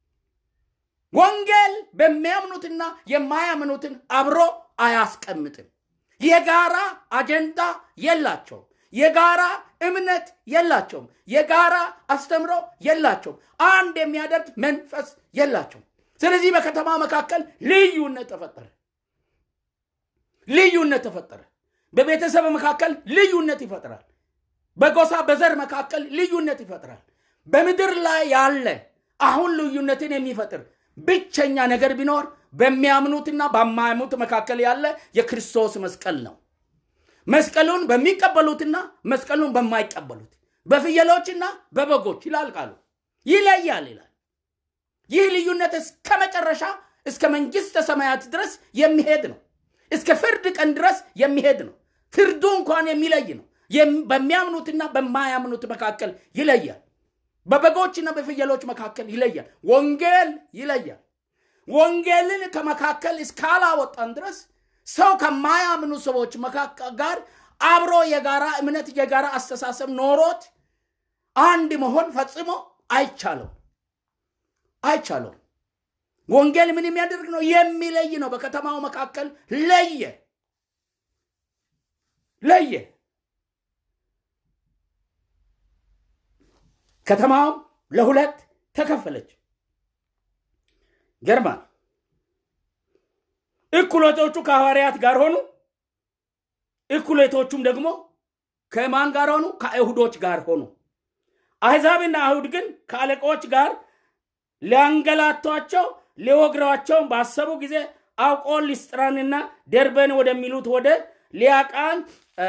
ወንጌል በሚያምኑትና የማያምኑትን አብሮ አያስቀምጥም። የጋራ አጀንዳ የላቸውም። የጋራ እምነት የላቸውም። የጋራ አስተምሮ የላቸውም። አንድ የሚያደርግ መንፈስ የላቸውም። ስለዚህ በከተማ መካከል ልዩነት ተፈጠረ። ልዩነት ተፈጠረ። በቤተሰብ መካከል ልዩነት ይፈጥራል። በጎሳ በዘር መካከል ልዩነት ይፈጥራል። በምድር ላይ ያለ አሁን ልዩነትን የሚፈጥር ብቸኛ ነገር ቢኖር በሚያምኑትና በማያምኑት መካከል ያለ የክርስቶስ መስቀል ነው። መስቀሉን በሚቀበሉትና መስቀሉን በማይቀበሉት በፍየሎችና በበጎች ይላል ቃሉ ይለያል ይላል። ይህ ልዩነት እስከ መጨረሻ እስከ መንግስተ ሰማያት ድረስ የሚሄድ ነው። እስከ ፍርድ ቀን ድረስ የሚሄድ ነው። ፍርዱ እንኳን የሚለይ ነው። በሚያምኑትና በማያምኑት መካከል ይለያል። በበጎችና በፍየሎች መካከል ይለያል። ወንጌል ይለያል። ወንጌልን ከመካከል እስካላወጣን ድረስ ሰው ከማያምኑ ሰዎች መካከል ጋር አብሮ የጋራ እምነት የጋራ አስተሳሰብ ኖሮት አንድ መሆን ፈጽሞ አይቻለው አይቻለው። ወንጌል ምን የሚያደርግ ነው? የሚለይ ነው። በከተማው መካከል ለየ ለየ። ከተማውም ለሁለት ተከፈለች። ገርማል። እኩሌቶቹ ከሐዋርያት ጋር ሆኑ፣ እኩሌቶቹም ደግሞ ከማን ጋር ሆኑ? ከአይሁዶች ጋር ሆኑ። አሕዛብና አይሁድ ግን ከአለቆች ጋር ሊያንገላቷቸው ሊወግሯቸውን ባሰቡ ጊዜ አውቆ ሊስጥራንና ደርበን ወደሚሉት ወደ ሊያቃን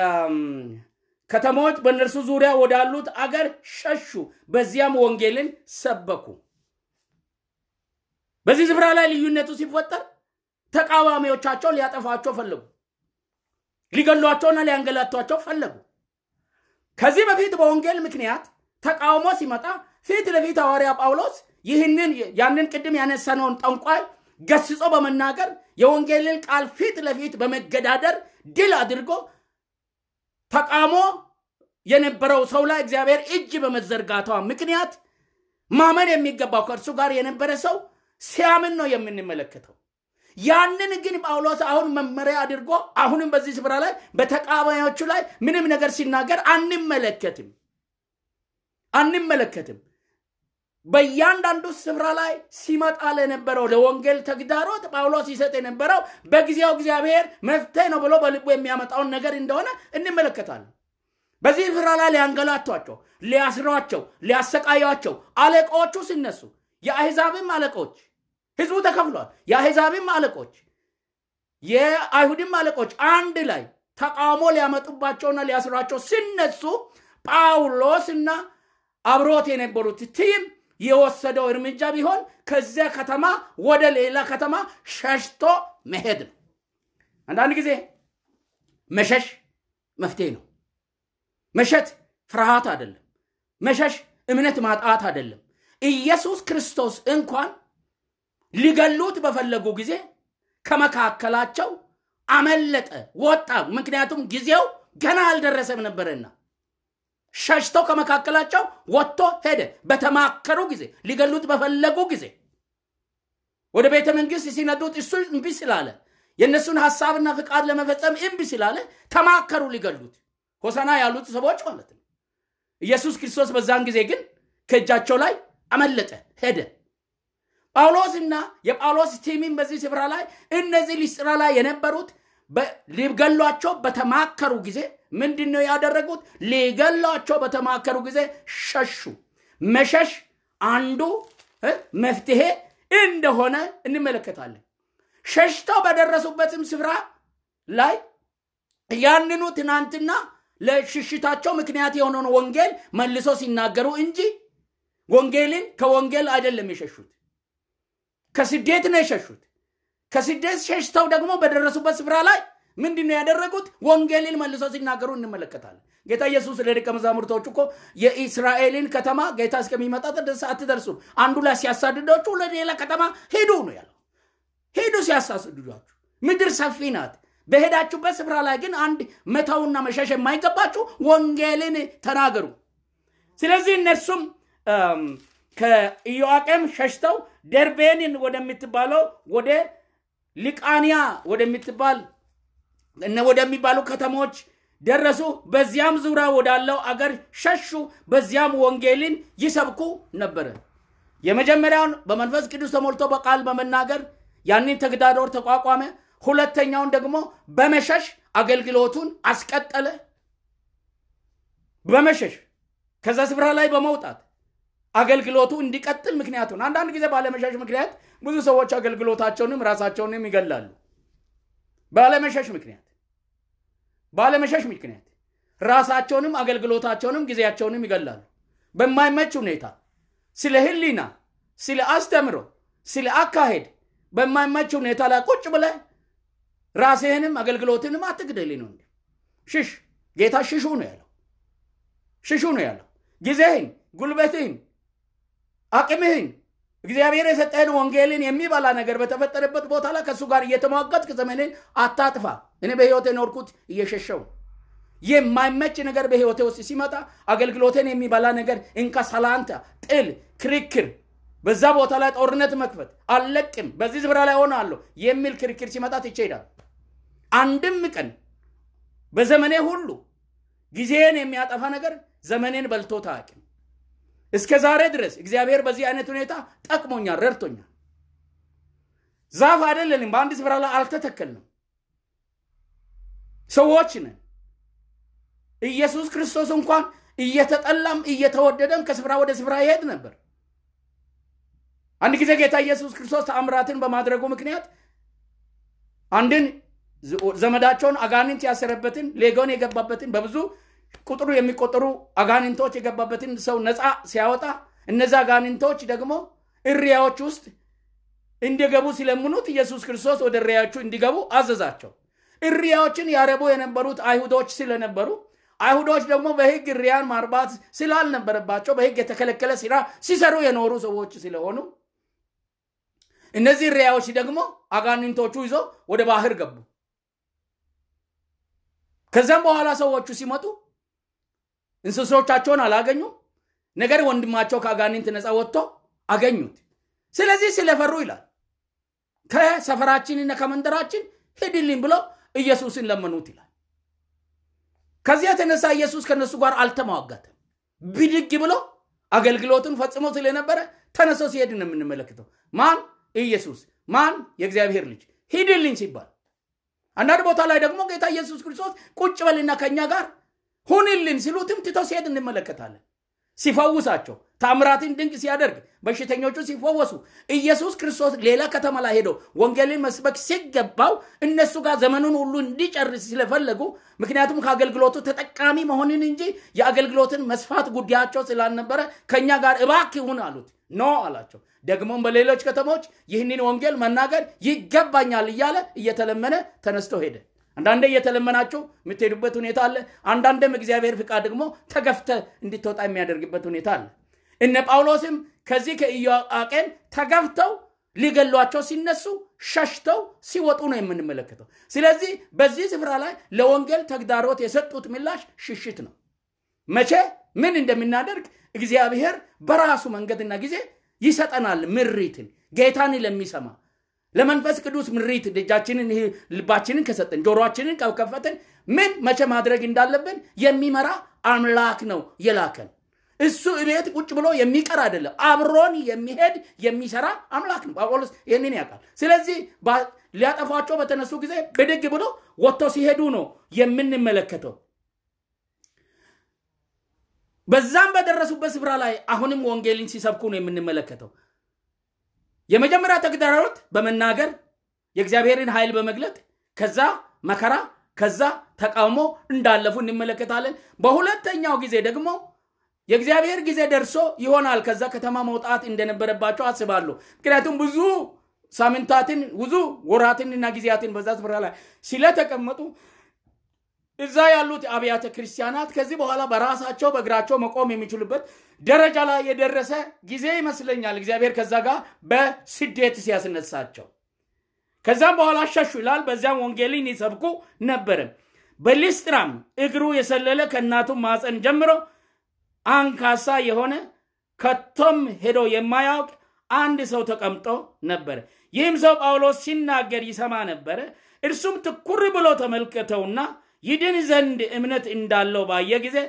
ከተሞች በእነርሱ ዙሪያ ወዳሉት አገር ሸሹ። በዚያም ወንጌልን ሰበኩ። በዚህ ስፍራ ላይ ልዩነቱ ሲፈጠር ተቃዋሚዎቻቸው ሊያጠፋቸው ፈለጉ። ሊገሏቸውና ሊያንገላቷቸው ፈለጉ። ከዚህ በፊት በወንጌል ምክንያት ተቃውሞ ሲመጣ ፊት ለፊት ሐዋርያ ጳውሎስ ይህንን ያንን ቅድም ያነሳነውን ጠንቋይ ገስጾ በመናገር የወንጌልን ቃል ፊት ለፊት በመገዳደር ድል አድርጎ ተቃውሞ የነበረው ሰው ላይ እግዚአብሔር እጅ በመዘርጋቷ ምክንያት ማመን የሚገባው ከእርሱ ጋር የነበረ ሰው ሲያምን ነው የምንመለከተው። ያንን ግን ጳውሎስ አሁን መመሪያ አድርጎ አሁንም በዚህ ስፍራ ላይ በተቃዋሚዎቹ ላይ ምንም ነገር ሲናገር አንመለከትም አንመለከትም። በእያንዳንዱ ስፍራ ላይ ሲመጣ ለነበረው ለወንጌል ተግዳሮት ጳውሎስ ይሰጥ የነበረው በጊዜው እግዚአብሔር መፍትሄ ነው ብሎ በልቡ የሚያመጣውን ነገር እንደሆነ እንመለከታለን። በዚህ ስፍራ ላይ ሊያንገላቷቸው፣ ሊያስሯቸው፣ ሊያሰቃያቸው አለቆቹ ሲነሱ የአሕዛብም አለቆች ህዝቡ ተከፍሏል። የአሕዛብም አለቆች የአይሁድም አለቆች አንድ ላይ ተቃውሞ ሊያመጡባቸውና ሊያስሯቸው ሲነሱ ጳውሎስና አብሮት የነበሩት ቲም የወሰደው እርምጃ ቢሆን ከዚያ ከተማ ወደ ሌላ ከተማ ሸሽቶ መሄድ ነው። አንዳንድ ጊዜ መሸሽ መፍትሄ ነው። መሸት ፍርሃት አይደለም። መሸሽ እምነት ማጣት አይደለም። ኢየሱስ ክርስቶስ እንኳን ሊገሉት በፈለጉ ጊዜ ከመካከላቸው አመለጠ፣ ወጣ። ምክንያቱም ጊዜው ገና አልደረሰም ነበረና ሸሽተው ከመካከላቸው ወጥቶ ሄደ። በተማከሩ ጊዜ ሊገሉት በፈለጉ ጊዜ ወደ ቤተ መንግስት ሲነዱት እሱ እምቢ ስላለ የእነሱን ሀሳብና ፍቃድ ለመፈጸም እምቢ ስላለ ተማከሩ ሊገሉት ሆሳና ያሉት ሰዎች ማለት ነው። ኢየሱስ ክርስቶስ በዛን ጊዜ ግን ከእጃቸው ላይ አመለጠ፣ ሄደ። ጳውሎስና የጳውሎስ ቲሚም በዚህ ስፍራ ላይ እነዚህ ሊስጥራ ላይ የነበሩት ሊገሏቸው በተማከሩ ጊዜ ምንድን ነው ያደረጉት? ሊገሏቸው በተማከሩ ጊዜ ሸሹ። መሸሽ አንዱ መፍትሄ እንደሆነ እንመለከታለን። ሸሽተው በደረሱበትም ስፍራ ላይ ያንኑ ትናንትና ለሽሽታቸው ምክንያት የሆነውን ወንጌል መልሶ ሲናገሩ እንጂ ወንጌልን ከወንጌል አይደለም የሸሹት፣ ከስደት ነው የሸሹት። ከስደት ሸሽተው ደግሞ በደረሱበት ስፍራ ላይ ምንድን ነው ያደረጉት? ወንጌልን መልሶ ሲናገሩ እንመለከታለን። ጌታ ኢየሱስ ለደቀ መዛሙርቶቹ እኮ የኢስራኤልን ከተማ ጌታ እስከሚመጣ ድረስ አትደርሱም፣ አንዱ ላይ ሲያሳድዳችሁ ለሌላ ከተማ ሂዱ ነው ያለው። ሂዱ ሲያሳስድዷችሁ፣ ምድር ሰፊ ናት። በሄዳችሁበት ስፍራ ላይ ግን አንድ መተውና መሸሽ የማይገባችሁ ወንጌልን ተናገሩ። ስለዚህ እነርሱም ከኢዮአቄም ሸሽተው ደርቤንን ወደምትባለው ወደ ሊቃንያ ወደምትባል ወደሚባሉ ከተሞች ደረሱ። በዚያም ዙሪያ ወዳለው አገር ሸሹ። በዚያም ወንጌልን ይሰብኩ ነበረ። የመጀመሪያውን በመንፈስ ቅዱስ ተሞልቶ በቃል በመናገር ያንን ተግዳሮት ተቋቋመ። ሁለተኛውን ደግሞ በመሸሽ አገልግሎቱን አስቀጠለ። በመሸሽ ከዛ ስፍራ ላይ በመውጣት አገልግሎቱ እንዲቀጥል ምክንያቱን አንዳንድ ጊዜ ባለመሸሽ ምክንያት ብዙ ሰዎች አገልግሎታቸውንም ራሳቸውንም ይገላሉ። ባለመሸሽ ምክንያት ባለመሸሽ ምክንያት ራሳቸውንም አገልግሎታቸውንም ጊዜያቸውንም ይገላሉ። በማይመች ሁኔታ ስለ ሕሊና፣ ስለ አስተምሮ፣ ስለ አካሄድ በማይመች ሁኔታ ላይ ቁጭ ብለህ ራስህንም አገልግሎትንም አትግደል ነው እንዴ? ሽሽ። ጌታ ሽሹ ነው ያለው። ሽሹ ነው ያለው። ጊዜህን፣ ጉልበትህን፣ አቅምህን እግዚአብሔር የሰጠህን ወንጌልን የሚበላ ነገር በተፈጠረበት ቦታ ላይ ከእሱ ጋር እየተሟገጥክ ዘመንን አታጥፋ። እኔ በህይወት የኖርኩት እየሸሸው የማይመች ነገር በህይወቴ ውስጥ ሲመጣ አገልግሎትን የሚበላ ነገር እንካ፣ ሰላንታ፣ ጥል፣ ክርክር፣ በዛ ቦታ ላይ ጦርነት መክፈት አልለቅም፣ በዚህ ስፍራ ላይ ሆናለሁ የሚል ክርክር ሲመጣ ትቼ እሄዳለሁ። አንድም ቀን በዘመኔ ሁሉ ጊዜን የሚያጠፋ ነገር ዘመኔን በልቶት አያውቅም። እስከ ዛሬ ድረስ እግዚአብሔር በዚህ አይነት ሁኔታ ጠቅሞኛል፣ ረድቶኛል። ዛፍ አይደለንም፣ በአንድ ስፍራ ላይ አልተተከልንም። ሰዎች ነን። ኢየሱስ ክርስቶስ እንኳን እየተጠላም እየተወደደም ከስፍራ ወደ ስፍራ ይሄድ ነበር። አንድ ጊዜ ጌታ ኢየሱስ ክርስቶስ ተአምራትን በማድረጉ ምክንያት አንድን ዘመዳቸውን አጋንንት ያሰረበትን ሌጋውን የገባበትን በብዙ ቁጥሩ የሚቆጠሩ አጋንንቶች የገባበትን ሰው ነፃ ሲያወጣ እነዚ አጋንንቶች ደግሞ እሪያዎች ውስጥ እንዲገቡ ሲለምኑት ኢየሱስ ክርስቶስ ወደ እሪያዎቹ እንዲገቡ አዘዛቸው። እሪያዎችን ያረቡ የነበሩት አይሁዶች ስለነበሩ አይሁዶች ደግሞ በሕግ እሪያን ማርባት ስላልነበረባቸው በሕግ የተከለከለ ስራ ሲሰሩ የኖሩ ሰዎች ስለሆኑ እነዚህ እሪያዎች ደግሞ አጋንንቶቹ ይዞ ወደ ባህር ገቡ። ከዚያም በኋላ ሰዎቹ ሲመጡ እንስሶቻቸውን አላገኙም። ነገር ወንድማቸው ከአጋንንት ነፃ ወጥቶ አገኙት። ስለዚህ ስለፈሩ ይላል ከሰፈራችንና ከመንደራችን ሂድልኝ ብሎ ኢየሱስን ለመኑት ይላል። ከዚህ የተነሳ ኢየሱስ ከነሱ ጋር አልተሟጋተም። ብድግ ብሎ አገልግሎቱን ፈጽሞ ስለነበረ ተነስቶ ሲሄድ ነው የምንመለከተው። ማን? ኢየሱስ። ማን? የእግዚአብሔር ልጅ ሂድልኝ ሲባል አንዳንድ ቦታ ላይ ደግሞ ጌታ ኢየሱስ ክርስቶስ ቁጭ በልና ከእኛ ጋር ሁንልን ሲሉትም ትቶ ሲሄድ እንመለከታለን። ሲፈውሳቸው ታምራትን ድንቅ ሲያደርግ በሽተኞቹ ሲፈወሱ ኢየሱስ ክርስቶስ ሌላ ከተማ ላይ ሄዶ ወንጌልን መስበክ ሲገባው እነሱ ጋር ዘመኑን ሁሉ እንዲጨርስ ስለፈለጉ ምክንያቱም ከአገልግሎቱ ተጠቃሚ መሆንን እንጂ የአገልግሎትን መስፋት ጉዳያቸው ስላልነበረ ከእኛ ጋር እባክህ ሁን አሉት። ኖ አላቸው። ደግሞም በሌሎች ከተሞች ይህንን ወንጌል መናገር ይገባኛል እያለ እየተለመነ ተነስቶ ሄደ። አንዳንዴ እየተለመናችሁ የምትሄዱበት ሁኔታ አለ። አንዳንዴም እግዚአብሔር ፍቃድ ደግሞ ተገፍተ እንድትወጣ የሚያደርግበት ሁኔታ አለ። እነ ጳውሎስም ከዚህ ከኢዮአቄም ተገፍተው ሊገሏቸው ሲነሱ ሸሽተው ሲወጡ ነው የምንመለከተው። ስለዚህ በዚህ ስፍራ ላይ ለወንጌል ተግዳሮት የሰጡት ምላሽ ሽሽት ነው። መቼ ምን እንደምናደርግ እግዚአብሔር በራሱ መንገድና ጊዜ ይሰጠናል። ምሪትን ጌታን ለሚሰማ ለመንፈስ ቅዱስ ምሪት ደጃችንን ልባችንን ከሰጠን ጆሮአችንን ከከፈትን ምን መቼ ማድረግ እንዳለብን የሚመራ አምላክ ነው የላከን። እሱ እቤት ቁጭ ብሎ የሚቀር አይደለም። አብሮን የሚሄድ የሚሰራ አምላክ ነው። ጳውሎስ ይህንን ያውቃል። ስለዚህ ሊያጠፏቸው በተነሱ ጊዜ ብድግ ብሎ ወጥተው ሲሄዱ ነው የምንመለከተው። በዛም በደረሱበት ስፍራ ላይ አሁንም ወንጌልን ሲሰብኩ ነው የምንመለከተው። የመጀመሪያ ተግዳሮት በመናገር የእግዚአብሔርን ኃይል በመግለጥ ከዛ መከራ ከዛ ተቃውሞ እንዳለፉ እንመለከታለን። በሁለተኛው ጊዜ ደግሞ የእግዚአብሔር ጊዜ ደርሶ ይሆናል ከዛ ከተማ መውጣት እንደነበረባቸው አስባለሁ። ምክንያቱም ብዙ ሳምንታትን ብዙ ወራትንና ጊዜያትን በዛ ስፍራ ላይ ስለተቀመጡ እዛ ያሉት አብያተ ክርስቲያናት ከዚህ በኋላ በራሳቸው በእግራቸው መቆም የሚችሉበት ደረጃ ላይ የደረሰ ጊዜ ይመስለኛል። እግዚአብሔር ከዛ ጋር በስደት ሲያስነሳቸው ከዛም በኋላ ሸሹ ይላል። በዚያም ወንጌልን ይሰብኩ ነበረ። በሊስጥራም እግሩ የሰለለ ከእናቱ ማፀን ጀምሮ አንካሳ የሆነ ከቶም ሄዶ የማያውቅ አንድ ሰው ተቀምጦ ነበረ። ይህም ሰው ጳውሎስ ሲናገር ይሰማ ነበረ። እርሱም ትኩር ብሎ ተመልከተውና ይድን ዘንድ እምነት እንዳለው ባየ ጊዜ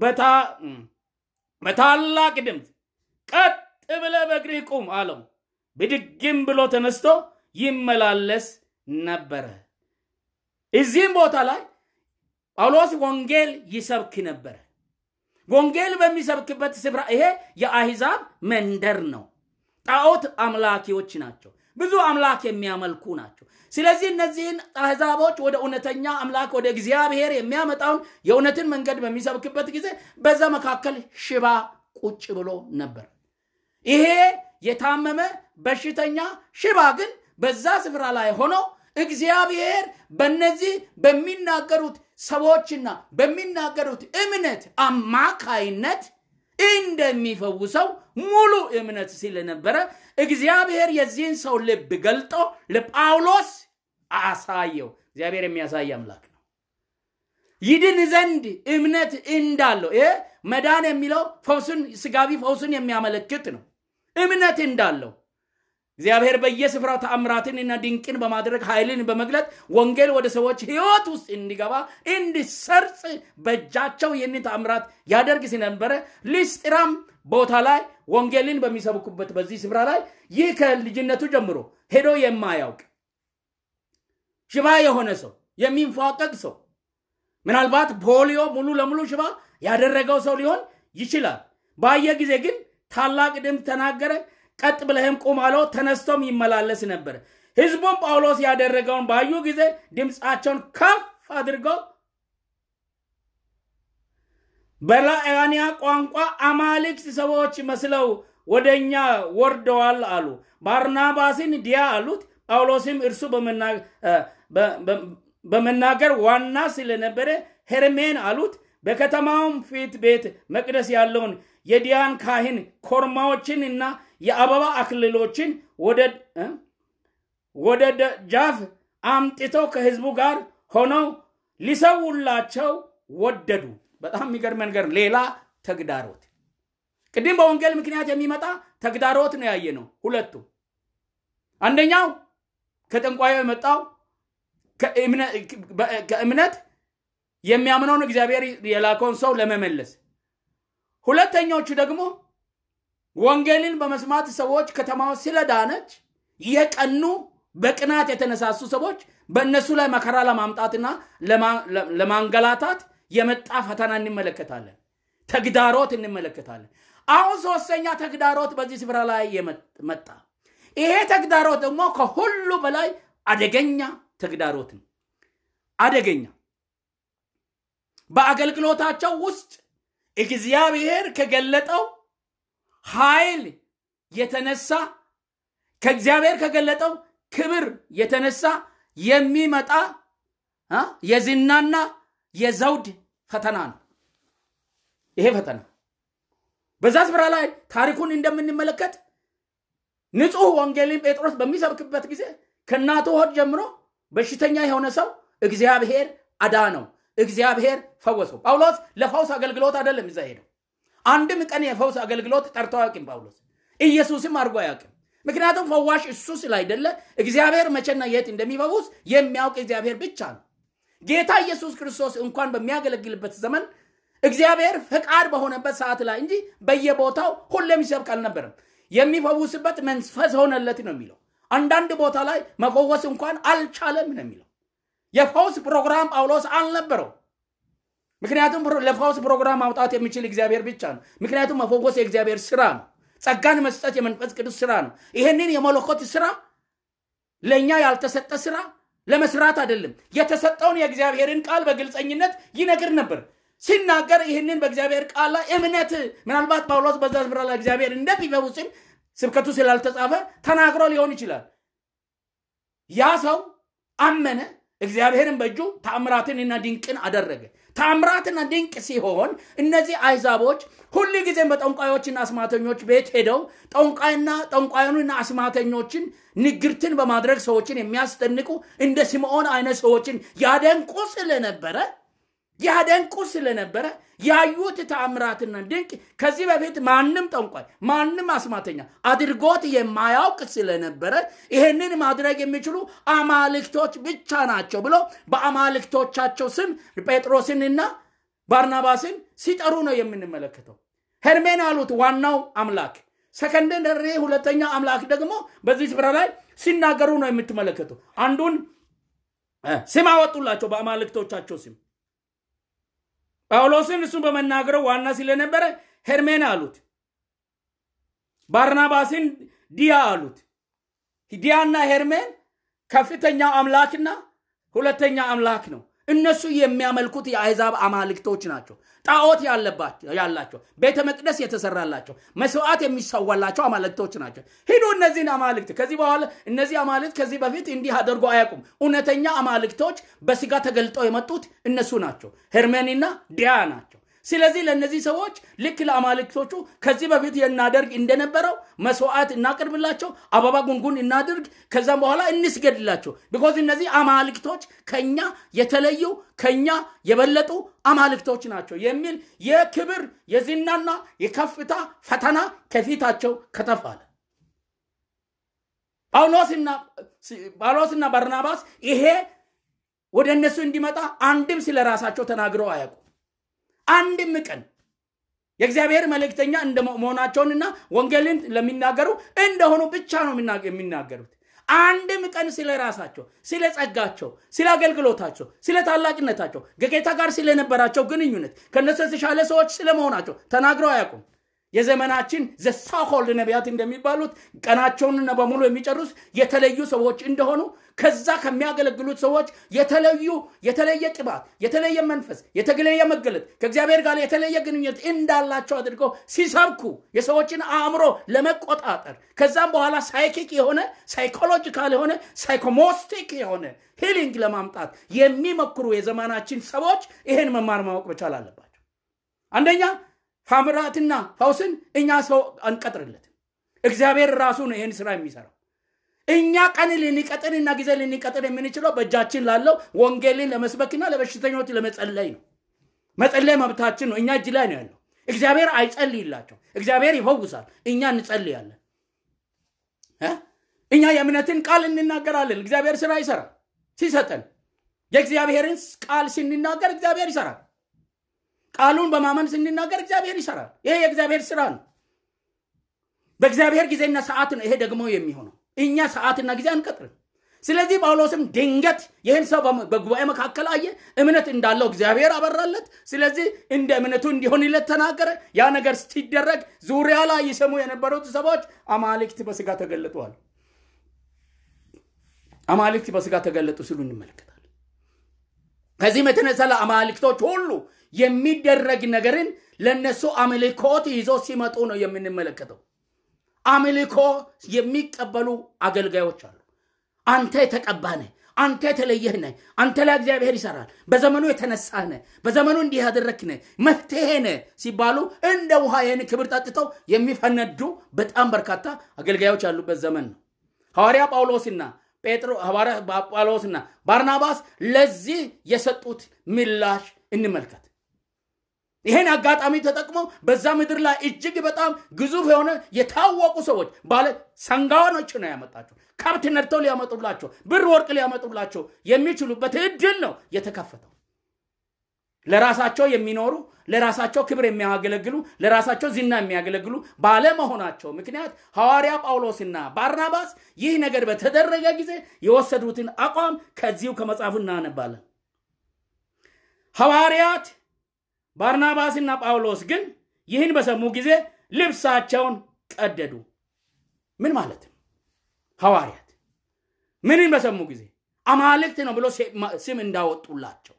በታላቅ ድምፅ ቀጥ ብለ በእግርህ ቁም አለው። ብድግም ብሎ ተነስቶ ይመላለስ ነበረ። እዚህም ቦታ ላይ ጳውሎስ ወንጌል ይሰብክ ነበረ። ወንጌል በሚሰብክበት ስፍራ ይሄ የአሕዛብ መንደር ነው። ጣዖት አምላኪዎች ናቸው። ብዙ አምላክ የሚያመልኩ ናቸው። ስለዚህ እነዚህን አሕዛቦች ወደ እውነተኛ አምላክ ወደ እግዚአብሔር የሚያመጣውን የእውነትን መንገድ በሚሰብክበት ጊዜ በዛ መካከል ሽባ ቁጭ ብሎ ነበር። ይሄ የታመመ በሽተኛ ሽባ ግን በዛ ስፍራ ላይ ሆኖ እግዚአብሔር በነዚህ በሚናገሩት ሰዎችና በሚናገሩት እምነት አማካይነት እንደሚፈውሰው ሙሉ እምነት ስለነበረ እግዚአብሔር የዚህን ሰው ልብ ገልጦ ለጳውሎስ አሳየው። እግዚአብሔር የሚያሳይ አምላክ ነው። ይድን ዘንድ እምነት እንዳለው ይሄ መዳን የሚለው ፈውስን ስጋቢ ፈውስን የሚያመለክት ነው። እምነት እንዳለው እግዚአብሔር በየስፍራው ተአምራትንና ድንቅን በማድረግ ኃይልን በመግለጥ ወንጌል ወደ ሰዎች ህይወት ውስጥ እንዲገባ እንዲሰርጽ በእጃቸው ይህንን ተአምራት ያደርግ ስለነበረ ሊስጥራም ቦታ ላይ ወንጌልን በሚሰብኩበት በዚህ ስፍራ ላይ ይህ ከልጅነቱ ጀምሮ ሄዶ የማያውቅ ሽባ የሆነ ሰው የሚንፏቀቅ ሰው ምናልባት ፖሊዮ ሙሉ ለሙሉ ሽባ ያደረገው ሰው ሊሆን ይችላል። ባየ ጊዜ ግን ታላቅ ድምፅ ተናገረ። ቀጥ ብለህም ቁም አለው። ተነስቶም ይመላለስ ነበር። ህዝቡም ጳውሎስ ያደረገውን ባዩ ጊዜ ድምፃቸውን ከፍ አድርገው በላያንያ ቋንቋ አማልክት ሰዎች መስለው ወደ እኛ ወርደዋል አሉ። ባርናባስን ዲያ አሉት። ጳውሎስም እርሱ በመናገር ዋና ስለነበረ ሄርሜን አሉት። በከተማውም ፊት ቤት መቅደስ ያለውን የዲያን ካህን ኮርማዎችን እና የአበባ አክልሎችን ወደ ደጃፍ አምጥተው ከህዝቡ ጋር ሆነው ሊሰውላቸው ወደዱ። በጣም የሚገርም ነገር። ሌላ ተግዳሮት ቅድም በወንጌል ምክንያት የሚመጣ ተግዳሮት ነው ያየ ነው። ሁለቱ አንደኛው ከጠንቋዩ የመጣው ከእምነት የሚያምነውን እግዚአብሔር የላከውን ሰው ለመመለስ፣ ሁለተኞቹ ደግሞ ወንጌልን በመስማት ሰዎች ከተማው ስለዳነች የቀኑ በቅናት የተነሳሱ ሰዎች በእነሱ ላይ መከራ ለማምጣትና ለማንገላታት የመጣ ፈተና እንመለከታለን። ተግዳሮት እንመለከታለን። አሁን ሶስተኛ ተግዳሮት በዚህ ስፍራ ላይ መጣ። ይሄ ተግዳሮት ደግሞ ከሁሉ በላይ አደገኛ ተግዳሮት ነው። አደገኛ በአገልግሎታቸው ውስጥ እግዚአብሔር ከገለጠው ኃይል የተነሳ ከእግዚአብሔር ከገለጠው ክብር የተነሳ የሚመጣ የዝናና የዘውድ ፈተና ነው። ይሄ ፈተና በዛ ስፍራ ላይ ታሪኩን እንደምንመለከት ንጹሕ ወንጌልን ጴጥሮስ በሚሰብክበት ጊዜ ከእናቱ ሆድ ጀምሮ በሽተኛ የሆነ ሰው እግዚአብሔር አዳነው፣ እግዚአብሔር ፈወሰው። ጳውሎስ ለፈውስ አገልግሎት አይደለም እዛ ሄደው። አንድም ቀን የፈውስ አገልግሎት ጠርቶ አያውቅም ጳውሎስ። ኢየሱስም አድርጎ አያውቅም። ምክንያቱም ፈዋሽ እሱ ስላይደለ እግዚአብሔር መቼና የት እንደሚፈውስ የሚያውቅ እግዚአብሔር ብቻ ነው። ጌታ ኢየሱስ ክርስቶስ እንኳን በሚያገለግልበት ዘመን እግዚአብሔር ፈቃድ በሆነበት ሰዓት ላይ እንጂ በየቦታው ሁሌም ይሰብክ አልነበረም። የሚፈውስበት መንፈስ ሆነለት ነው የሚለው። አንዳንድ ቦታ ላይ መፈወስ እንኳን አልቻለም ነው የሚለው። የፈውስ ፕሮግራም ጳውሎስ አልነበረው። ምክንያቱም ለፈውስ ፕሮግራም ማውጣት የሚችል እግዚአብሔር ብቻ ነው። ምክንያቱም መፈወስ የእግዚአብሔር ስራ ነው። ጸጋን መስጠት የመንፈስ ቅዱስ ስራ ነው። ይህንን የመለኮት ስራ ለእኛ ያልተሰጠ ስራ ለመስራት አይደለም። የተሰጠውን የእግዚአብሔርን ቃል በግልጸኝነት ይነግር ነበር። ሲናገር ይህንን በእግዚአብሔር ቃል ላይ እምነት ምናልባት ጳውሎስ በዛ ስፍራ ላይ እግዚአብሔር እንደሚፈውስም ስብከቱ ስላልተጻፈ ተናግሮ ሊሆን ይችላል። ያ ሰው አመነ። እግዚአብሔርን በእጁ ተአምራትንና ድንቅን አደረገ። ተአምራትና ድንቅ ሲሆን እነዚህ አይዛቦች ሁል ጊዜም በጠንቋዮችና አስማተኞች ቤት ሄደው ጠንቋይና ጠንቋዩንና አስማተኞችን ንግርትን በማድረግ ሰዎችን የሚያስደንቁ እንደ ስምዖን አይነት ሰዎችን ያደንቁ ስለነበረ ያደንቁ ስለነበረ ያዩት ተአምራትና ድንቅ ከዚህ በፊት ማንም ጠንቋይ ማንም አስማተኛ አድርጎት የማያውቅ ስለነበረ ይህንን ማድረግ የሚችሉ አማልክቶች ብቻ ናቸው ብሎ በአማልክቶቻቸው ስም ጴጥሮስንና ባርናባስን ሲጠሩ ነው የምንመለከተው። ሄርሜን አሉት ዋናው አምላክ፣ ሰከንደሪ ሁለተኛ አምላክ ደግሞ በዚህ ስፍራ ላይ ሲናገሩ ነው የምትመለከቱ። አንዱን ስም አወጡላቸው በአማልክቶቻቸው ስም ጳውሎስን እሱን በመናገረው ዋና ስለነበረ ሄርሜን አሉት። ባርናባስን ዲያ አሉት። ዲያና ሄርሜን ከፍተኛው አምላክና ሁለተኛ አምላክ ነው። እነሱ የሚያመልኩት የአሕዛብ አማልክቶች ናቸው። ጣዖት ያላቸው ቤተ መቅደስ የተሰራላቸው መስዋዕት የሚሰዋላቸው አማልክቶች ናቸው። ሂዱ እነዚህን አማልክት ከዚህ በኋላ እነዚህ አማልክት ከዚህ በፊት እንዲህ አድርጎ አያውቁም። እውነተኛ አማልክቶች በስጋ ተገልጠው የመጡት እነሱ ናቸው። ሄርሜንና ዲያ ናቸው። ስለዚህ ለእነዚህ ሰዎች ልክ ለአማልክቶቹ ከዚህ በፊት እናደርግ እንደነበረው መስዋዕት እናቅርብላቸው፣ አበባ ጉንጉን እናድርግ፣ ከዛም በኋላ እንስገድላቸው። ቢኮዝ እነዚህ አማልክቶች ከኛ የተለዩ ከኛ የበለጡ አማልክቶች ናቸው የሚል የክብር የዝናና የከፍታ ፈተና ከፊታቸው ከተፋለ። ጳውሎስና ባርናባስ ይሄ ወደ እነሱ እንዲመጣ አንድም ስለ ራሳቸው ተናግረው አያውቁ አንድም ቀን የእግዚአብሔር መልእክተኛ እንደ መሆናቸውንና ወንጌልን ለሚናገሩ እንደሆኑ ብቻ ነው የሚናገሩት። አንድም ቀን ስለ ራሳቸው፣ ስለ ጸጋቸው፣ ስለ አገልግሎታቸው፣ ስለ ታላቅነታቸው፣ ከጌታ ጋር ስለነበራቸው ግንኙነት ከነሱ የተሻለ ሰዎች ስለመሆናቸው ተናግረው አያውቁም። የዘመናችን ዘሳኮልድ ነቢያት እንደሚባሉት ቀናቸውን በሙሉ የሚጨርሱ የተለዩ ሰዎች እንደሆኑ ከዛ ከሚያገለግሉት ሰዎች የተለዩ የተለየ ቅባት፣ የተለየ መንፈስ፣ የተለየ መገለጥ ከእግዚአብሔር ጋር የተለየ ግንኙነት እንዳላቸው አድርገው ሲሰብኩ የሰዎችን አእምሮ ለመቆጣጠር ከዛም በኋላ ሳይኪክ የሆነ ሳይኮሎጂካል የሆነ ሳይኮሞስቲክ የሆነ ሂሊንግ ለማምጣት የሚሞክሩ የዘመናችን ሰዎች ይህን መማር ማወቅ መቻል አለባቸው። አንደኛ ታምራትና ፈውስን እኛ ሰው አንቀጥርለትም። እግዚአብሔር ራሱ ነው ይህን ስራ የሚሰራው። እኛ ቀን ልንቀጥርና ጊዜ ልንቀጥር የምንችለው በእጃችን ላለው ወንጌልን ለመስበክና ለበሽተኞች ለመጸለይ ነው። መጸለይ መብታችን ነው። እኛ እጅ ላይ ነው ያለው። እግዚአብሔር አይጸልይላቸው። እግዚአብሔር ይፈውሳል። እኛ እንጸልያለን። እኛ የእምነትን ቃል እንናገራለን። እግዚአብሔር ስራ ይሰራል ሲሰጠን። የእግዚአብሔርን ቃል ስንናገር እግዚአብሔር ይሰራል። ቃሉን በማመን ስንናገር እግዚአብሔር ይሰራል። ይሄ የእግዚአብሔር ስራ ነው። በእግዚአብሔር ጊዜና ሰዓት ነው ይሄ ደግሞ የሚሆነው። እኛ ሰዓትና ጊዜ አንቀጥርም። ስለዚህ ጳውሎስም ድንገት ይህን ሰው በጉባኤ መካከል አየ። እምነት እንዳለው እግዚአብሔር አበራለት። ስለዚህ እንደ እምነቱ እንዲሆንለት ተናገረ። ያ ነገር ሲደረግ ዙሪያ ላይ ይሰሙ የነበሩት ሰዎች አማልክት በስጋ ተገለጡዋል። አማልክት በስጋ ተገለጡ ሲሉ እንመለከታለን። ከዚህም የተነሳ ለአማልክቶች ሁሉ የሚደረግ ነገርን ለነሱ አምልኮት ይዞ ሲመጡ ነው የምንመለከተው። አምልኮ የሚቀበሉ አገልጋዮች አሉ። አንተ የተቀባነ አንተ የተለየህ ነህ፣ አንተ ላይ እግዚአብሔር ይሰራል፣ በዘመኑ የተነሳህ ነህ፣ በዘመኑ እንዲህ ያደረግህ ነህ፣ መፍትሄ ነህ ሲባሉ እንደ ውሃ ይህን ክብር ጠጥተው የሚፈነዱ በጣም በርካታ አገልጋዮች ያሉበት ዘመን ነው። ሐዋርያ ጳውሎስና ጴጥሮ ሐዋርያ ጳውሎስና ባርናባስ ለዚህ የሰጡት ምላሽ እንመልከት። ይሄን አጋጣሚ ተጠቅሞ በዛ ምድር ላይ እጅግ በጣም ግዙፍ የሆነ የታወቁ ሰዎች ባለ ሰንጋዋኖች ነው ያመጣቸው። ከብት ነድተው ሊያመጡላቸው፣ ብር ወርቅ ሊያመጡላቸው የሚችሉበት እድል ነው የተከፈተው። ለራሳቸው የሚኖሩ ለራሳቸው ክብር የሚያገለግሉ ለራሳቸው ዝና የሚያገለግሉ ባለመሆናቸው ምክንያት ሐዋርያ ጳውሎስና ባርናባስ ይህ ነገር በተደረገ ጊዜ የወሰዱትን አቋም ከዚሁ ከመጽሐፉ እናነባለን። ሐዋርያት ባርናባስና ጳውሎስ ግን ይህን በሰሙ ጊዜ ልብሳቸውን ቀደዱ። ምን ማለት ነው? ሐዋርያት ምንን በሰሙ ጊዜ አማልክት ነው ብሎ ስም እንዳወጡላቸው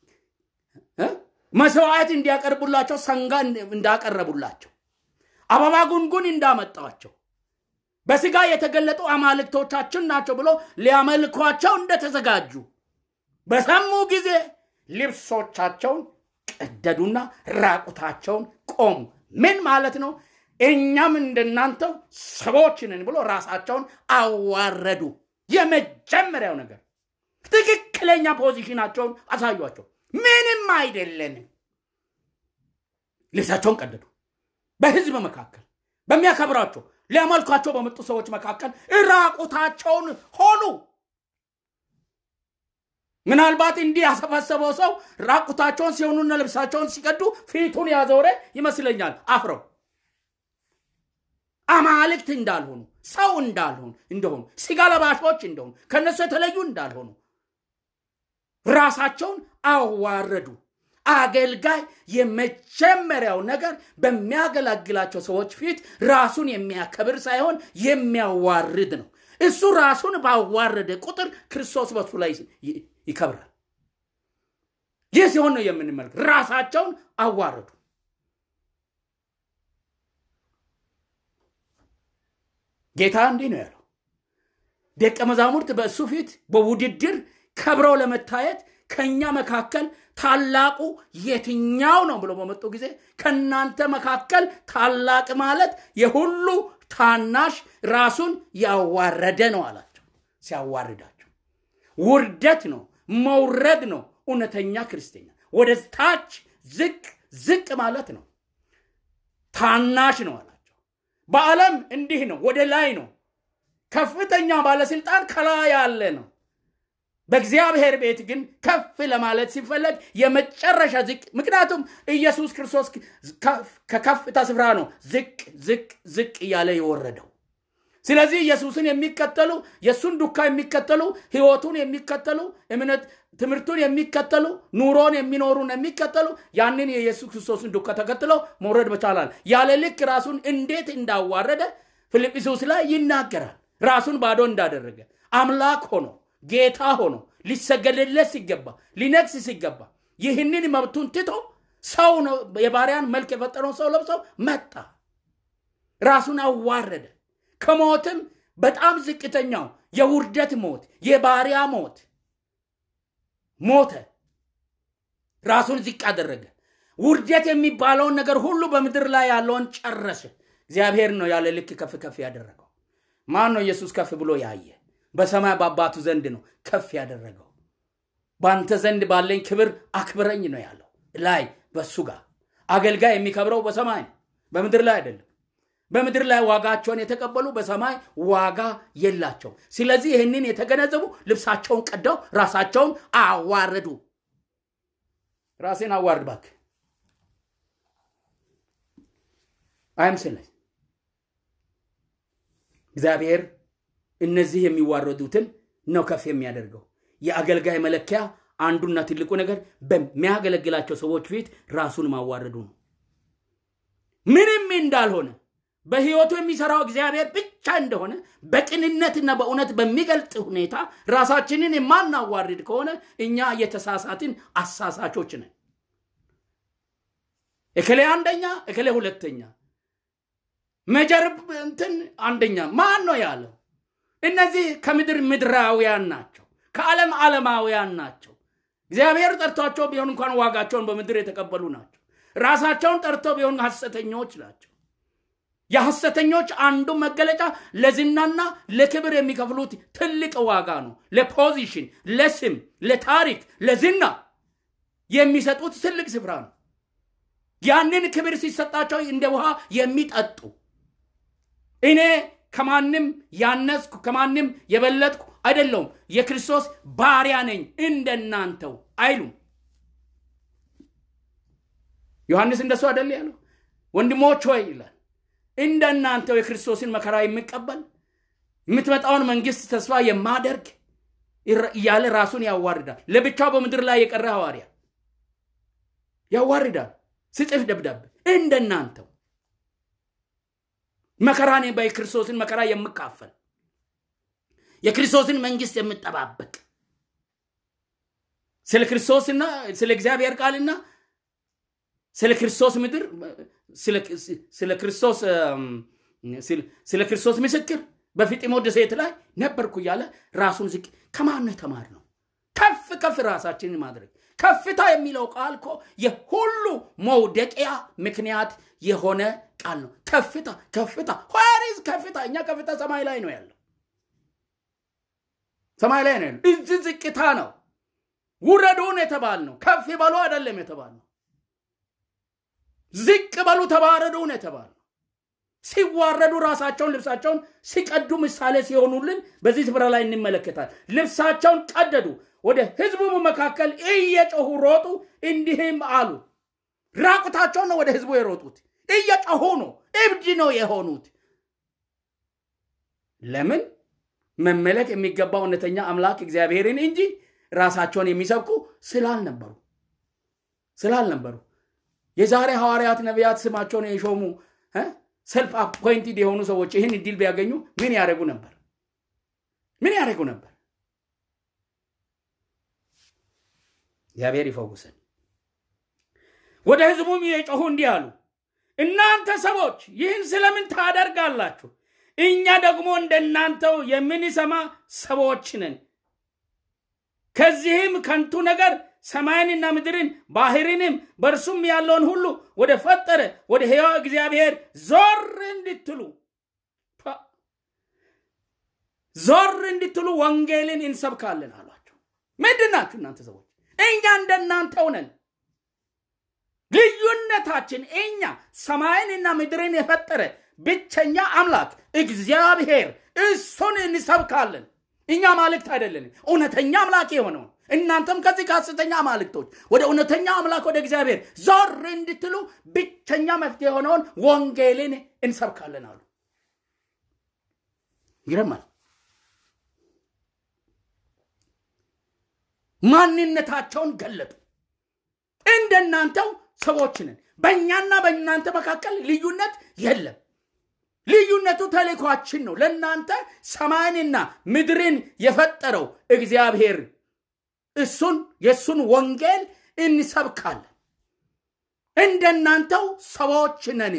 መስዋዕት እንዲያቀርቡላቸው ሰንጋ እንዳቀረቡላቸው አበባ ጉንጉን እንዳመጣቸው በስጋ የተገለጡ አማልክቶቻችን ናቸው ብሎ ሊያመልኳቸው እንደተዘጋጁ በሰሙ ጊዜ ልብሶቻቸውን ቀደዱና ራቁታቸውን ቆሙ። ምን ማለት ነው? እኛም እንደናንተው ሰዎችንን ብሎ ራሳቸውን አዋረዱ። የመጀመሪያው ነገር ትክክለኛ ፖዚሽናቸውን አሳዩቸው። ምንም አይደለንም። ልብሳቸውን ቀደዱ። በህዝብ መካከል በሚያከብራቸው ሊያመልኳቸው በመጡ ሰዎች መካከል ራቁታቸውን ሆኑ። ምናልባት እንዲህ ያሰባሰበው ሰው ራቁታቸውን ሲሆኑና ልብሳቸውን ሲቀዱ ፊቱን ያዞረ ይመስለኛል። አፍረው አማልክት እንዳልሆኑ ሰው እንዳልሆኑ እንደሆኑ ስጋ ለባሾች እንደሆኑ ከነሱ የተለዩ እንዳልሆኑ ራሳቸውን አዋረዱ። አገልጋይ የመጀመሪያው ነገር በሚያገለግላቸው ሰዎች ፊት ራሱን የሚያከብር ሳይሆን የሚያዋርድ ነው። እሱ ራሱን ባዋረደ ቁጥር ክርስቶስ በሱ ላይ ይከብራል። ይህ ሲሆን ነው የምንመልክ። ራሳቸውን አዋረዱ። ጌታ እንዲህ ነው ያለው፣ ደቀ መዛሙርት በእሱ ፊት በውድድር ከብረው ለመታየት ከእኛ መካከል ታላቁ የትኛው ነው ብሎ በመጡ ጊዜ ከእናንተ መካከል ታላቅ ማለት የሁሉ ታናሽ ራሱን ያዋረደ ነው አላቸው። ሲያዋርዳቸው ውርደት ነው መውረድ ነው እውነተኛ ክርስትና። ወደ ታች ዝቅ ዝቅ ማለት ነው። ታናሽ ነው አላቸው። በዓለም እንዲህ ነው፣ ወደ ላይ ነው። ከፍተኛ ባለስልጣን ከላይ ያለ ነው። በእግዚአብሔር ቤት ግን ከፍ ለማለት ሲፈለግ የመጨረሻ ዝቅ። ምክንያቱም ኢየሱስ ክርስቶስ ከከፍታ ስፍራ ነው ዝቅ ዝቅ ዝቅ እያለ የወረደው። ስለዚህ ኢየሱስን የሚከተሉ የእሱን ዱካ የሚከተሉ ህይወቱን የሚከተሉ እምነት ትምህርቱን የሚከተሉ ኑሮን የሚኖሩን የሚከተሉ ያንን የኢየሱስ ክርስቶስን ዱካ ተከትለው መውረድ በቻላል። ያለ ልክ ራሱን እንዴት እንዳዋረደ ፊልጵስዩስ ላይ ይናገራል። ራሱን ባዶ እንዳደረገ አምላክ ሆኖ ጌታ ሆኖ ሊሰገድለት ሲገባ ሊነግስ ሲገባ ይህንን መብቱን ትቶ ሰው ነው የባሪያን መልክ የፈጠረውን ሰው ለብሰው መጣ። ራሱን አዋረደ። ከሞትም በጣም ዝቅተኛው የውርደት ሞት፣ የባሪያ ሞት ሞተ። ራሱን ዝቅ አደረገ። ውርደት የሚባለውን ነገር ሁሉ በምድር ላይ ያለውን ጨረሰ። እግዚአብሔር ነው ያለ ልክ ከፍ ከፍ ያደረገው። ማን ነው ኢየሱስ ከፍ ብሎ ያየ? በሰማይ በአባቱ ዘንድ ነው ከፍ ያደረገው። በአንተ ዘንድ ባለኝ ክብር አክብረኝ ነው ያለው። ላይ በሱ ጋር አገልጋይ የሚከብረው በሰማይ ነው፣ በምድር ላይ አይደለም። በምድር ላይ ዋጋቸውን የተቀበሉ በሰማይ ዋጋ የላቸው። ስለዚህ ይህንን የተገነዘቡ ልብሳቸውን ቀደው ራሳቸውን አዋረዱ። ራሴን አዋርድ እባክህ አይምስልህ። እግዚአብሔር እነዚህ የሚዋረዱትን ነው ከፍ የሚያደርገው። የአገልጋይ መለኪያ አንዱና ትልቁ ነገር በሚያገለግላቸው ሰዎች ፊት ራሱን ማዋረዱ ነው። ምንም እንዳልሆነ በሕይወቱ የሚሰራው እግዚአብሔር ብቻ እንደሆነ በቅንነትና በእውነት በሚገልጥ ሁኔታ ራሳችንን የማናዋርድ ከሆነ እኛ የተሳሳትን አሳሳቾች ነን። እክሌ አንደኛ፣ እክሌ ሁለተኛ፣ መጀርብ እንትን አንደኛ ማን ነው ያለው? እነዚህ ከምድር ምድራውያን ናቸው። ከዓለም ዓለማውያን ናቸው። እግዚአብሔር ጠርቷቸው ቢሆን እንኳን ዋጋቸውን በምድር የተቀበሉ ናቸው። ራሳቸውን ጠርተው ቢሆን ሐሰተኞች ናቸው። የሐሰተኞች አንዱ መገለጫ ለዝናና ለክብር የሚከፍሉት ትልቅ ዋጋ ነው። ለፖዚሽን፣ ለስም፣ ለታሪክ፣ ለዝና የሚሰጡት ትልቅ ስፍራ ነው። ያንን ክብር ሲሰጣቸው እንደ ውሃ የሚጠጡ እኔ ከማንም ያነስኩ ከማንም የበለጥኩ አይደለውም፣ የክርስቶስ ባሪያ ነኝ እንደናንተው አይሉም። ዮሐንስ እንደሱ አይደል ያለው? ወንድሞች ሆይ ይላል እንደናንተው የክርስቶስን መከራ የሚቀበል የምትመጣውን መንግስት ተስፋ የማደርግ እያለ ራሱን ያዋርዳል። ለብቻው በምድር ላይ የቀረ ሐዋርያ ያዋርዳል። ስጽፍ ደብዳቤ እንደናንተው መከራን በክርስቶስን መከራ የምካፈል የክርስቶስን መንግስት የምጠባበቅ ስለ ክርስቶስና ስለ እግዚአብሔር ቃልና ስለ ክርስቶስ ምድር ስለ ክርስቶስ ስለ ክርስቶስ ምስክር በፊጢሞ ደሴት ላይ ነበርኩ እያለ ራሱን ዝቅ ከማን ነው የተማር ነው? ከፍ ከፍ ራሳችንን ማድረግ ከፍታ የሚለው ቃል እኮ የሁሉ መውደቂያ ምክንያት የሆነ ቃል ነው። ከፍታ ከፍታ ኋሪዝ ከፍታ እኛ ከፍታ ሰማይ ላይ ነው ያለው፣ ሰማይ ላይ ነው ያለው። እዚህ ዝቅታ ነው። ውረዱን የተባል ነው። ከፍ በሉ አይደለም የተባል ነው። ዝቅ በሉ ተባረዱን የተባል ነው። ሲዋረዱ ራሳቸውን ልብሳቸውን ሲቀዱ ምሳሌ ሲሆኑልን በዚህ ስፍራ ላይ እንመለከታል። ልብሳቸውን ቀደዱ፣ ወደ ህዝቡ መካከል እየጮሁ ሮጡ፣ እንዲህም አሉ። ራቁታቸውን ነው ወደ ህዝቡ የሮጡት፣ እየጮሁ ነው፣ እብድ ነው የሆኑት። ለምን? መመለክ የሚገባው እውነተኛ አምላክ እግዚአብሔርን እንጂ ራሳቸውን የሚሰብኩ ስላልነበሩ ስላልነበሩ የዛሬ ሐዋርያት ነቢያት ስማቸውን የሾሙ ሰልፍ አፖይንትድ የሆኑ ሰዎች ይህን እድል ቢያገኙ ምን ያደረጉ ነበር? ምን ያደረጉ ነበር? እግዚአብሔር ይፈውሰን። ወደ ህዝቡም የጮሁ እንዲህ አሉ፣ እናንተ ሰዎች ይህን ስለምን ታደርጋላችሁ? እኛ ደግሞ እንደናንተው የምንሰማ ሰዎች ነን። ከዚህም ከንቱ ነገር ሰማይንና ምድርን ባህርንም በእርሱም ያለውን ሁሉ ወደ ፈጠረ ወደ ሕያው እግዚአብሔር ዞር እንድትሉ ዞር እንድትሉ ወንጌልን እንሰብካለን አሏቸው። ምንድን ናችሁ እናንተ ሰዎች? እኛ እንደናንተው ነን። ልዩነታችን እኛ ሰማይንና ምድርን የፈጠረ ብቸኛ አምላክ እግዚአብሔር እሱን እንሰብካለን። እኛ ማልክት አይደለንም፣ እውነተኛ አምላክ የሆነውን እናንተም ከዚህ ከሐሰተኛ አማልክቶች ወደ እውነተኛ አምላክ ወደ እግዚአብሔር ዞር እንድትሉ ብቸኛ መፍትሄ የሆነውን ወንጌልን እንሰብካለን አሉ። ይረማል። ማንነታቸውን ገለጡ። እንደናንተው ሰዎች ነን። በእኛና በእናንተ መካከል ልዩነት የለም። ልዩነቱ ተልእኳችን ነው። ለእናንተ ሰማይንና ምድርን የፈጠረው እግዚአብሔር እሱን የእሱን ወንጌል እንሰብካለን። እንደናንተው ሰዎች ነን።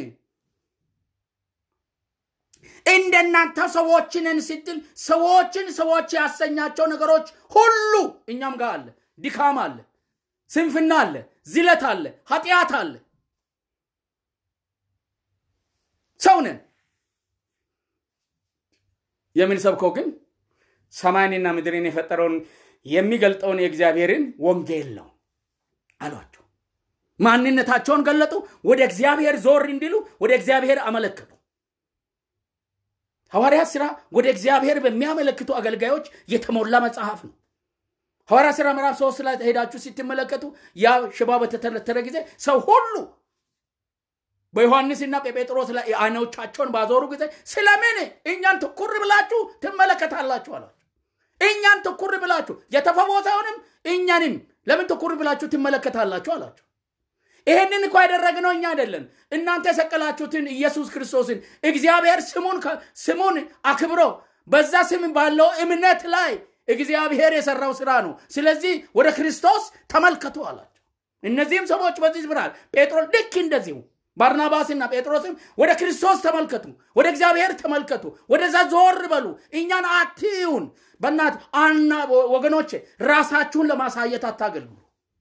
እንደናንተ ሰዎች ነን ስትል ሰዎችን ሰዎች ያሰኛቸው ነገሮች ሁሉ እኛም ጋር አለ። ድካም አለ፣ ስንፍና አለ፣ ዝለት አለ፣ ኃጢአት አለ። ሰው ነን። የምንሰብከው ግን ሰማይንና ምድርን የፈጠረውን የሚገልጠውን የእግዚአብሔርን ወንጌል ነው አሏቸው። ማንነታቸውን ገለጡ። ወደ እግዚአብሔር ዞር እንዲሉ ወደ እግዚአብሔር አመለከቱ። ሐዋርያት ሥራ ወደ እግዚአብሔር በሚያመለክቱ አገልጋዮች የተሞላ መጽሐፍ ነው። ሐዋርያት ሥራ ምዕራፍ ሶስት ላይ ሄዳችሁ ስትመለከቱ ያ ሽባ በተተረተረ ጊዜ ሰው ሁሉ በዮሐንስና በጴጥሮስ ላይ አይኖቻቸውን ባዞሩ ጊዜ ስለምን እኛን ትኩር ብላችሁ ትመለከታላችሁ አሏቸው። እኛን ትኩር ብላችሁ የተፈወሰውንም እኛንም ለምን ትኩር ብላችሁ ትመለከታላችሁ አላቸው። ይህንን እኮ ያደረግነው እኛ አይደለም። እናንተ የሰቀላችሁትን ኢየሱስ ክርስቶስን እግዚአብሔር ስሙን ስሙን አክብሮ በዛ ስም ባለው እምነት ላይ እግዚአብሔር የሰራው ስራ ነው። ስለዚህ ወደ ክርስቶስ ተመልከቱ አላቸው። እነዚህም ሰዎች በዚህ ብርሃል ጴጥሮስ ልክ እንደዚሁ ባርናባስና ጴጥሮስም ወደ ክርስቶስ ተመልከቱ፣ ወደ እግዚአብሔር ተመልከቱ፣ ወደዛ ዞር በሉ፣ እኛን አትዩን። በእናት አና ወገኖቼ ራሳችሁን ለማሳየት አታገልግሉ።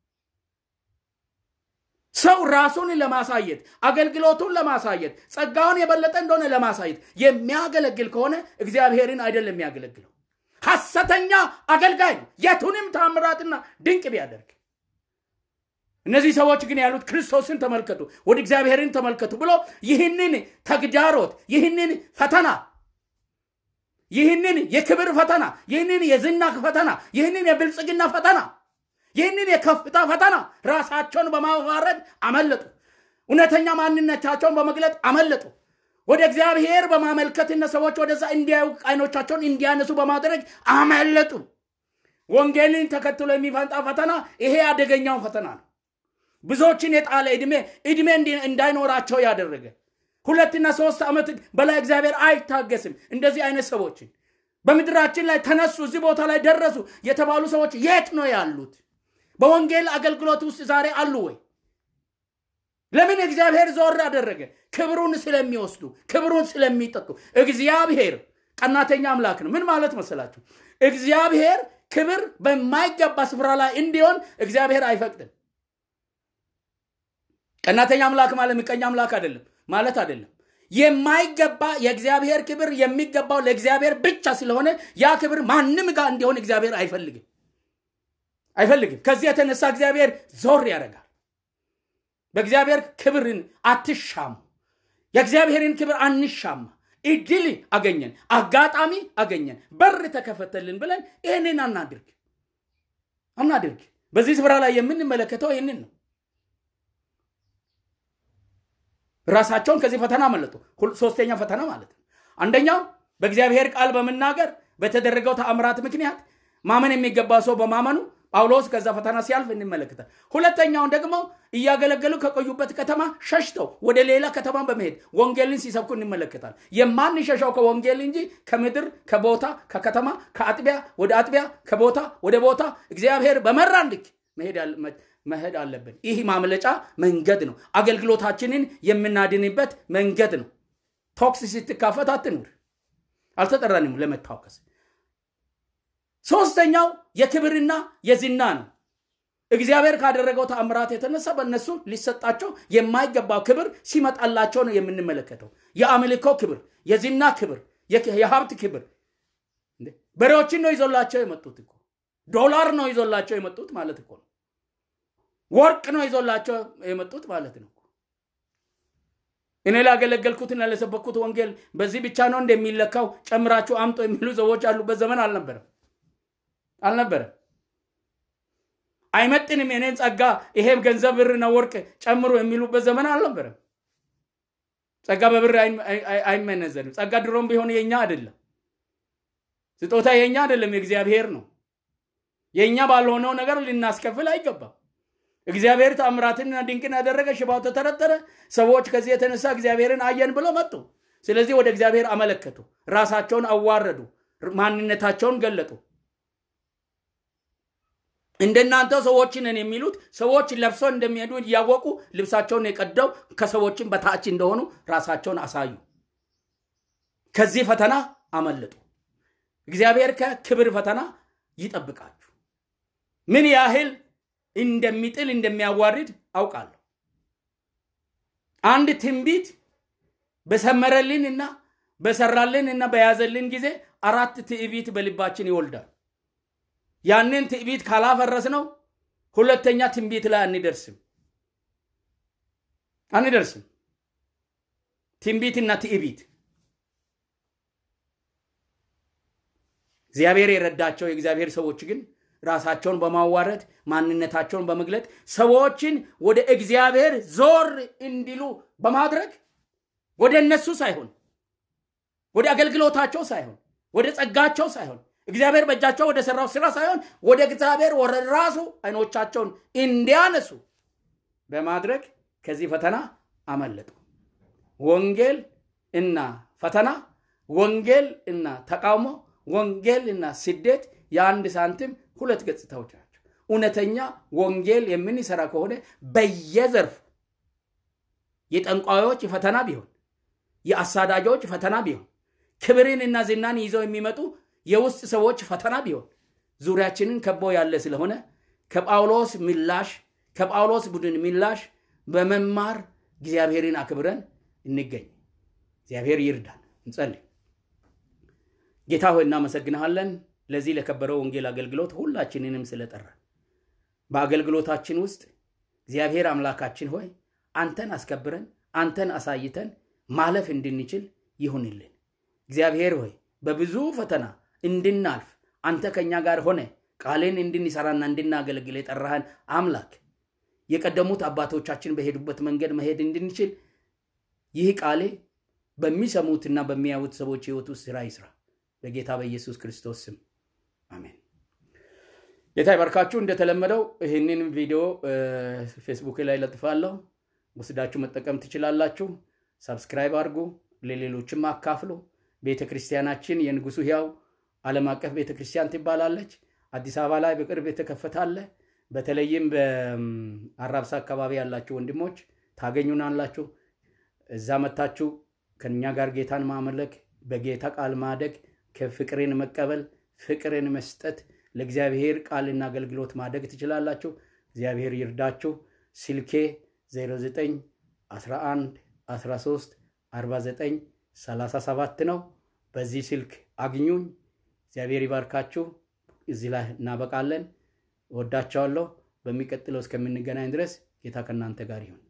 ሰው ራሱን ለማሳየት አገልግሎቱን ለማሳየት ጸጋውን የበለጠ እንደሆነ ለማሳየት የሚያገለግል ከሆነ እግዚአብሔርን አይደለም የሚያገለግለው፣ ሐሰተኛ አገልጋይ ነው። የቱንም ታምራትና ድንቅ ቢያደርግ እነዚህ ሰዎች ግን ያሉት ክርስቶስን ተመልከቱ፣ ወደ እግዚአብሔርን ተመልከቱ ብሎ ይህንን ተግዳሮት፣ ይህንን ፈተና፣ ይህንን የክብር ፈተና፣ ይህንን የዝና ፈተና፣ ይህንን የብልጽግና ፈተና፣ ይህንን የከፍታ ፈተና ራሳቸውን በማዋረድ አመለጡ። እውነተኛ ማንነታቸውን በመግለጥ አመለጡ። ወደ እግዚአብሔር በማመልከትና ሰዎች ወደዛ እንዲያዩ አይኖቻቸውን እንዲያነሱ በማድረግ አመለጡ። ወንጌልን ተከትሎ የሚፈንጣ ፈተና ይሄ አደገኛው ፈተና ነው። ብዙዎችን የጣለ ዕድሜ ዕድሜ እንዳይኖራቸው ያደረገ ሁለትና ሶስት ዓመት በላይ እግዚአብሔር አይታገስም። እንደዚህ አይነት ሰዎችን በምድራችን ላይ ተነሱ፣ እዚህ ቦታ ላይ ደረሱ የተባሉ ሰዎች የት ነው ያሉት? በወንጌል አገልግሎት ውስጥ ዛሬ አሉ ወይ? ለምን እግዚአብሔር ዞር አደረገ? ክብሩን ስለሚወስዱ፣ ክብሩን ስለሚጠጡ። እግዚአብሔር ቀናተኛ አምላክ ነው። ምን ማለት መሰላችሁ? እግዚአብሔር ክብር በማይገባ ስፍራ ላይ እንዲሆን እግዚአብሔር አይፈቅድም። ቀናተኛ አምላክ ማለት ምቀኛ አምላክ አይደለም ማለት አይደለም። የማይገባ የእግዚአብሔር ክብር የሚገባው ለእግዚአብሔር ብቻ ስለሆነ ያ ክብር ማንም ጋር እንዲሆን እግዚአብሔር አይፈልግም አይፈልግም። ከዚህ የተነሳ እግዚአብሔር ዞር ያደርጋል። በእግዚአብሔር ክብርን አትሻሙ። የእግዚአብሔርን ክብር አንሻማ። እድል አገኘን፣ አጋጣሚ አገኘን፣ በር ተከፈተልን ብለን ይህንን አናድርግ አናድርግ። በዚህ ስፍራ ላይ የምንመለከተው ይህንን ነው። ራሳቸውን ከዚህ ፈተና አመለጡ። ሶስተኛ ፈተና ማለት ነው። አንደኛው በእግዚአብሔር ቃል በመናገር በተደረገው ተአምራት ምክንያት ማመን የሚገባ ሰው በማመኑ ጳውሎስ ከዛ ፈተና ሲያልፍ እንመለከታል። ሁለተኛውን ደግሞ እያገለገሉ ከቆዩበት ከተማ ሸሽተው ወደ ሌላ ከተማ በመሄድ ወንጌልን ሲሰብኩ እንመለከታል። የማንሸሸው ከወንጌል እንጂ ከምድር ከቦታ ከከተማ ከአጥቢያ ወደ አጥቢያ ከቦታ ወደ ቦታ እግዚአብሔር በመራን ልክ መሄድ አለብን። ይህ ማምለጫ መንገድ ነው። አገልግሎታችንን የምናድንበት መንገድ ነው። ቶክስ ስትካፈት አትኑር። አልተጠራንም ለመታወከስ። ሶስተኛው የክብርና የዝና ነው። እግዚአብሔር ካደረገው ተአምራት የተነሳ በእነሱ ሊሰጣቸው የማይገባው ክብር ሲመጣላቸው ነው የምንመለከተው። የአምልኮ ክብር፣ የዝና ክብር፣ የሀብት ክብር። በሬዎችን ነው ይዞላቸው የመጡት እኮ ዶላር ነው ይዞላቸው የመጡት ማለት እኮ ነው። ወርቅ ነው ይዞላቸው የመጡት ማለት ነው። እኔ ላገለገልኩትና ለሰበኩት ወንጌል በዚህ ብቻ ነው እንደሚለካው ጨምራችሁ አምጦ የሚሉ ሰዎች ያሉበት ዘመን አልነበረም አልነበረም። አይመጥንም የኔን ጸጋ ይሄም ገንዘብ ብርና ወርቅ ጨምሮ የሚሉበት ዘመን አልነበረም። ጸጋ በብር አይመነዘንም። ጸጋ ድሮም ቢሆን የኛ አይደለም። ስጦታ የኛ አይደለም፣ የእግዚአብሔር ነው። የእኛ ባልሆነው ነገር ልናስከፍል አይገባም። እግዚአብሔር ታምራትንና ድንቅን ያደረገ፣ ሽባው ተተረተረ። ሰዎች ከዚህ የተነሳ እግዚአብሔርን አየን ብለው መጡ። ስለዚህ ወደ እግዚአብሔር አመለከቱ፣ ራሳቸውን አዋረዱ፣ ማንነታቸውን ገለጡ። እንደናንተ ሰዎችንን የሚሉት ሰዎች ለብሰው እንደሚሄዱ እያወቁ ልብሳቸውን የቀደው ከሰዎችን በታች እንደሆኑ ራሳቸውን አሳዩ። ከዚህ ፈተና አመለጡ። እግዚአብሔር ከክብር ፈተና ይጠብቃችሁ። ምን ያህል እንደሚጥል እንደሚያዋርድ አውቃለሁ። አንድ ትንቢት በሰመረልን እና በሰራልን እና በያዘልን ጊዜ አራት ትዕቢት በልባችን ይወልዳል። ያንን ትዕቢት ካላፈረስ ነው ሁለተኛ ትንቢት ላይ አንደርስም አንደርስም። ትንቢትና ትዕቢት እግዚአብሔር የረዳቸው የእግዚአብሔር ሰዎች ግን ራሳቸውን በማዋረድ ማንነታቸውን በመግለጥ ሰዎችን ወደ እግዚአብሔር ዞር እንዲሉ በማድረግ ወደ እነሱ ሳይሆን ወደ አገልግሎታቸው ሳይሆን ወደ ጸጋቸው ሳይሆን እግዚአብሔር በእጃቸው ወደ ሰራው ስራ ሳይሆን ወደ እግዚአብሔር ወደ ራሱ አይኖቻቸውን እንዲያነሱ በማድረግ ከዚህ ፈተና አመለጡ። ወንጌል እና ፈተና፣ ወንጌል እና ተቃውሞ፣ ወንጌል እና ስደት የአንድ ሳንቲም ሁለት ገጽታዎች ናቸው። እውነተኛ ወንጌል የምንሰራ ከሆነ በየዘርፉ የጠንቋዮች ፈተና ቢሆን የአሳዳጆች ፈተና ቢሆን ክብርንና ዝናን ይዘው የሚመጡ የውስጥ ሰዎች ፈተና ቢሆን ዙሪያችንን ከቦ ያለ ስለሆነ ከጳውሎስ ምላሽ ከጳውሎስ ቡድን ምላሽ በመማር እግዚአብሔርን አክብረን እንገኝ። እግዚአብሔር ይርዳን። እንጸልይ። ጌታ ሆይ እናመሰግንሃለን ለዚህ ለከበረው ወንጌል አገልግሎት ሁላችንንም ስለጠራን በአገልግሎታችን ውስጥ እግዚአብሔር አምላካችን ሆይ አንተን አስከብረን አንተን አሳይተን ማለፍ እንድንችል ይሁንልን። እግዚአብሔር ሆይ በብዙ ፈተና እንድናልፍ አንተ ከእኛ ጋር ሆነ ቃልን እንድንሰራና እንድናገለግል የጠራህን አምላክ የቀደሙት አባቶቻችን በሄዱበት መንገድ መሄድ እንድንችል ይህ ቃሌ በሚሰሙትና በሚያዩት ሰዎች ህይወት ውስጥ ስራ ይስራ። በጌታ በኢየሱስ ክርስቶስ ስም አሜን። ጌታ ይባርካችሁ። እንደተለመደው ይህንን ቪዲዮ ፌስቡክ ላይ ለጥፋለሁ፣ ወስዳችሁ መጠቀም ትችላላችሁ። ሰብስክራይብ አድርጉ፣ ለሌሎችም አካፍሉ። ቤተ ክርስቲያናችን የንጉሱ ሕያው ዓለም አቀፍ ቤተ ክርስቲያን ትባላለች። አዲስ አበባ ላይ በቅርብ የተከፈታለ። በተለይም በአራብሳ አካባቢ ያላችሁ ወንድሞች ታገኙናላችሁ። እዛ መታችሁ ከኛ ጋር ጌታን ማመለክ፣ በጌታ ቃል ማደግ፣ ከፍቅርን መቀበል፣ ፍቅርን መስጠት፣ ለእግዚአብሔር ቃልና አገልግሎት ማደግ ትችላላችሁ። እግዚአብሔር ይርዳችሁ። ስልኬ 09 11 13 49 37 ነው። በዚህ ስልክ አግኙኝ። እግዚአብሔር ይባርካችሁ። እዚህ ላይ እናበቃለን። ወዳቸዋለሁ። በሚቀጥለው እስከምንገናኝ ድረስ ጌታ ከእናንተ ጋር ይሁን።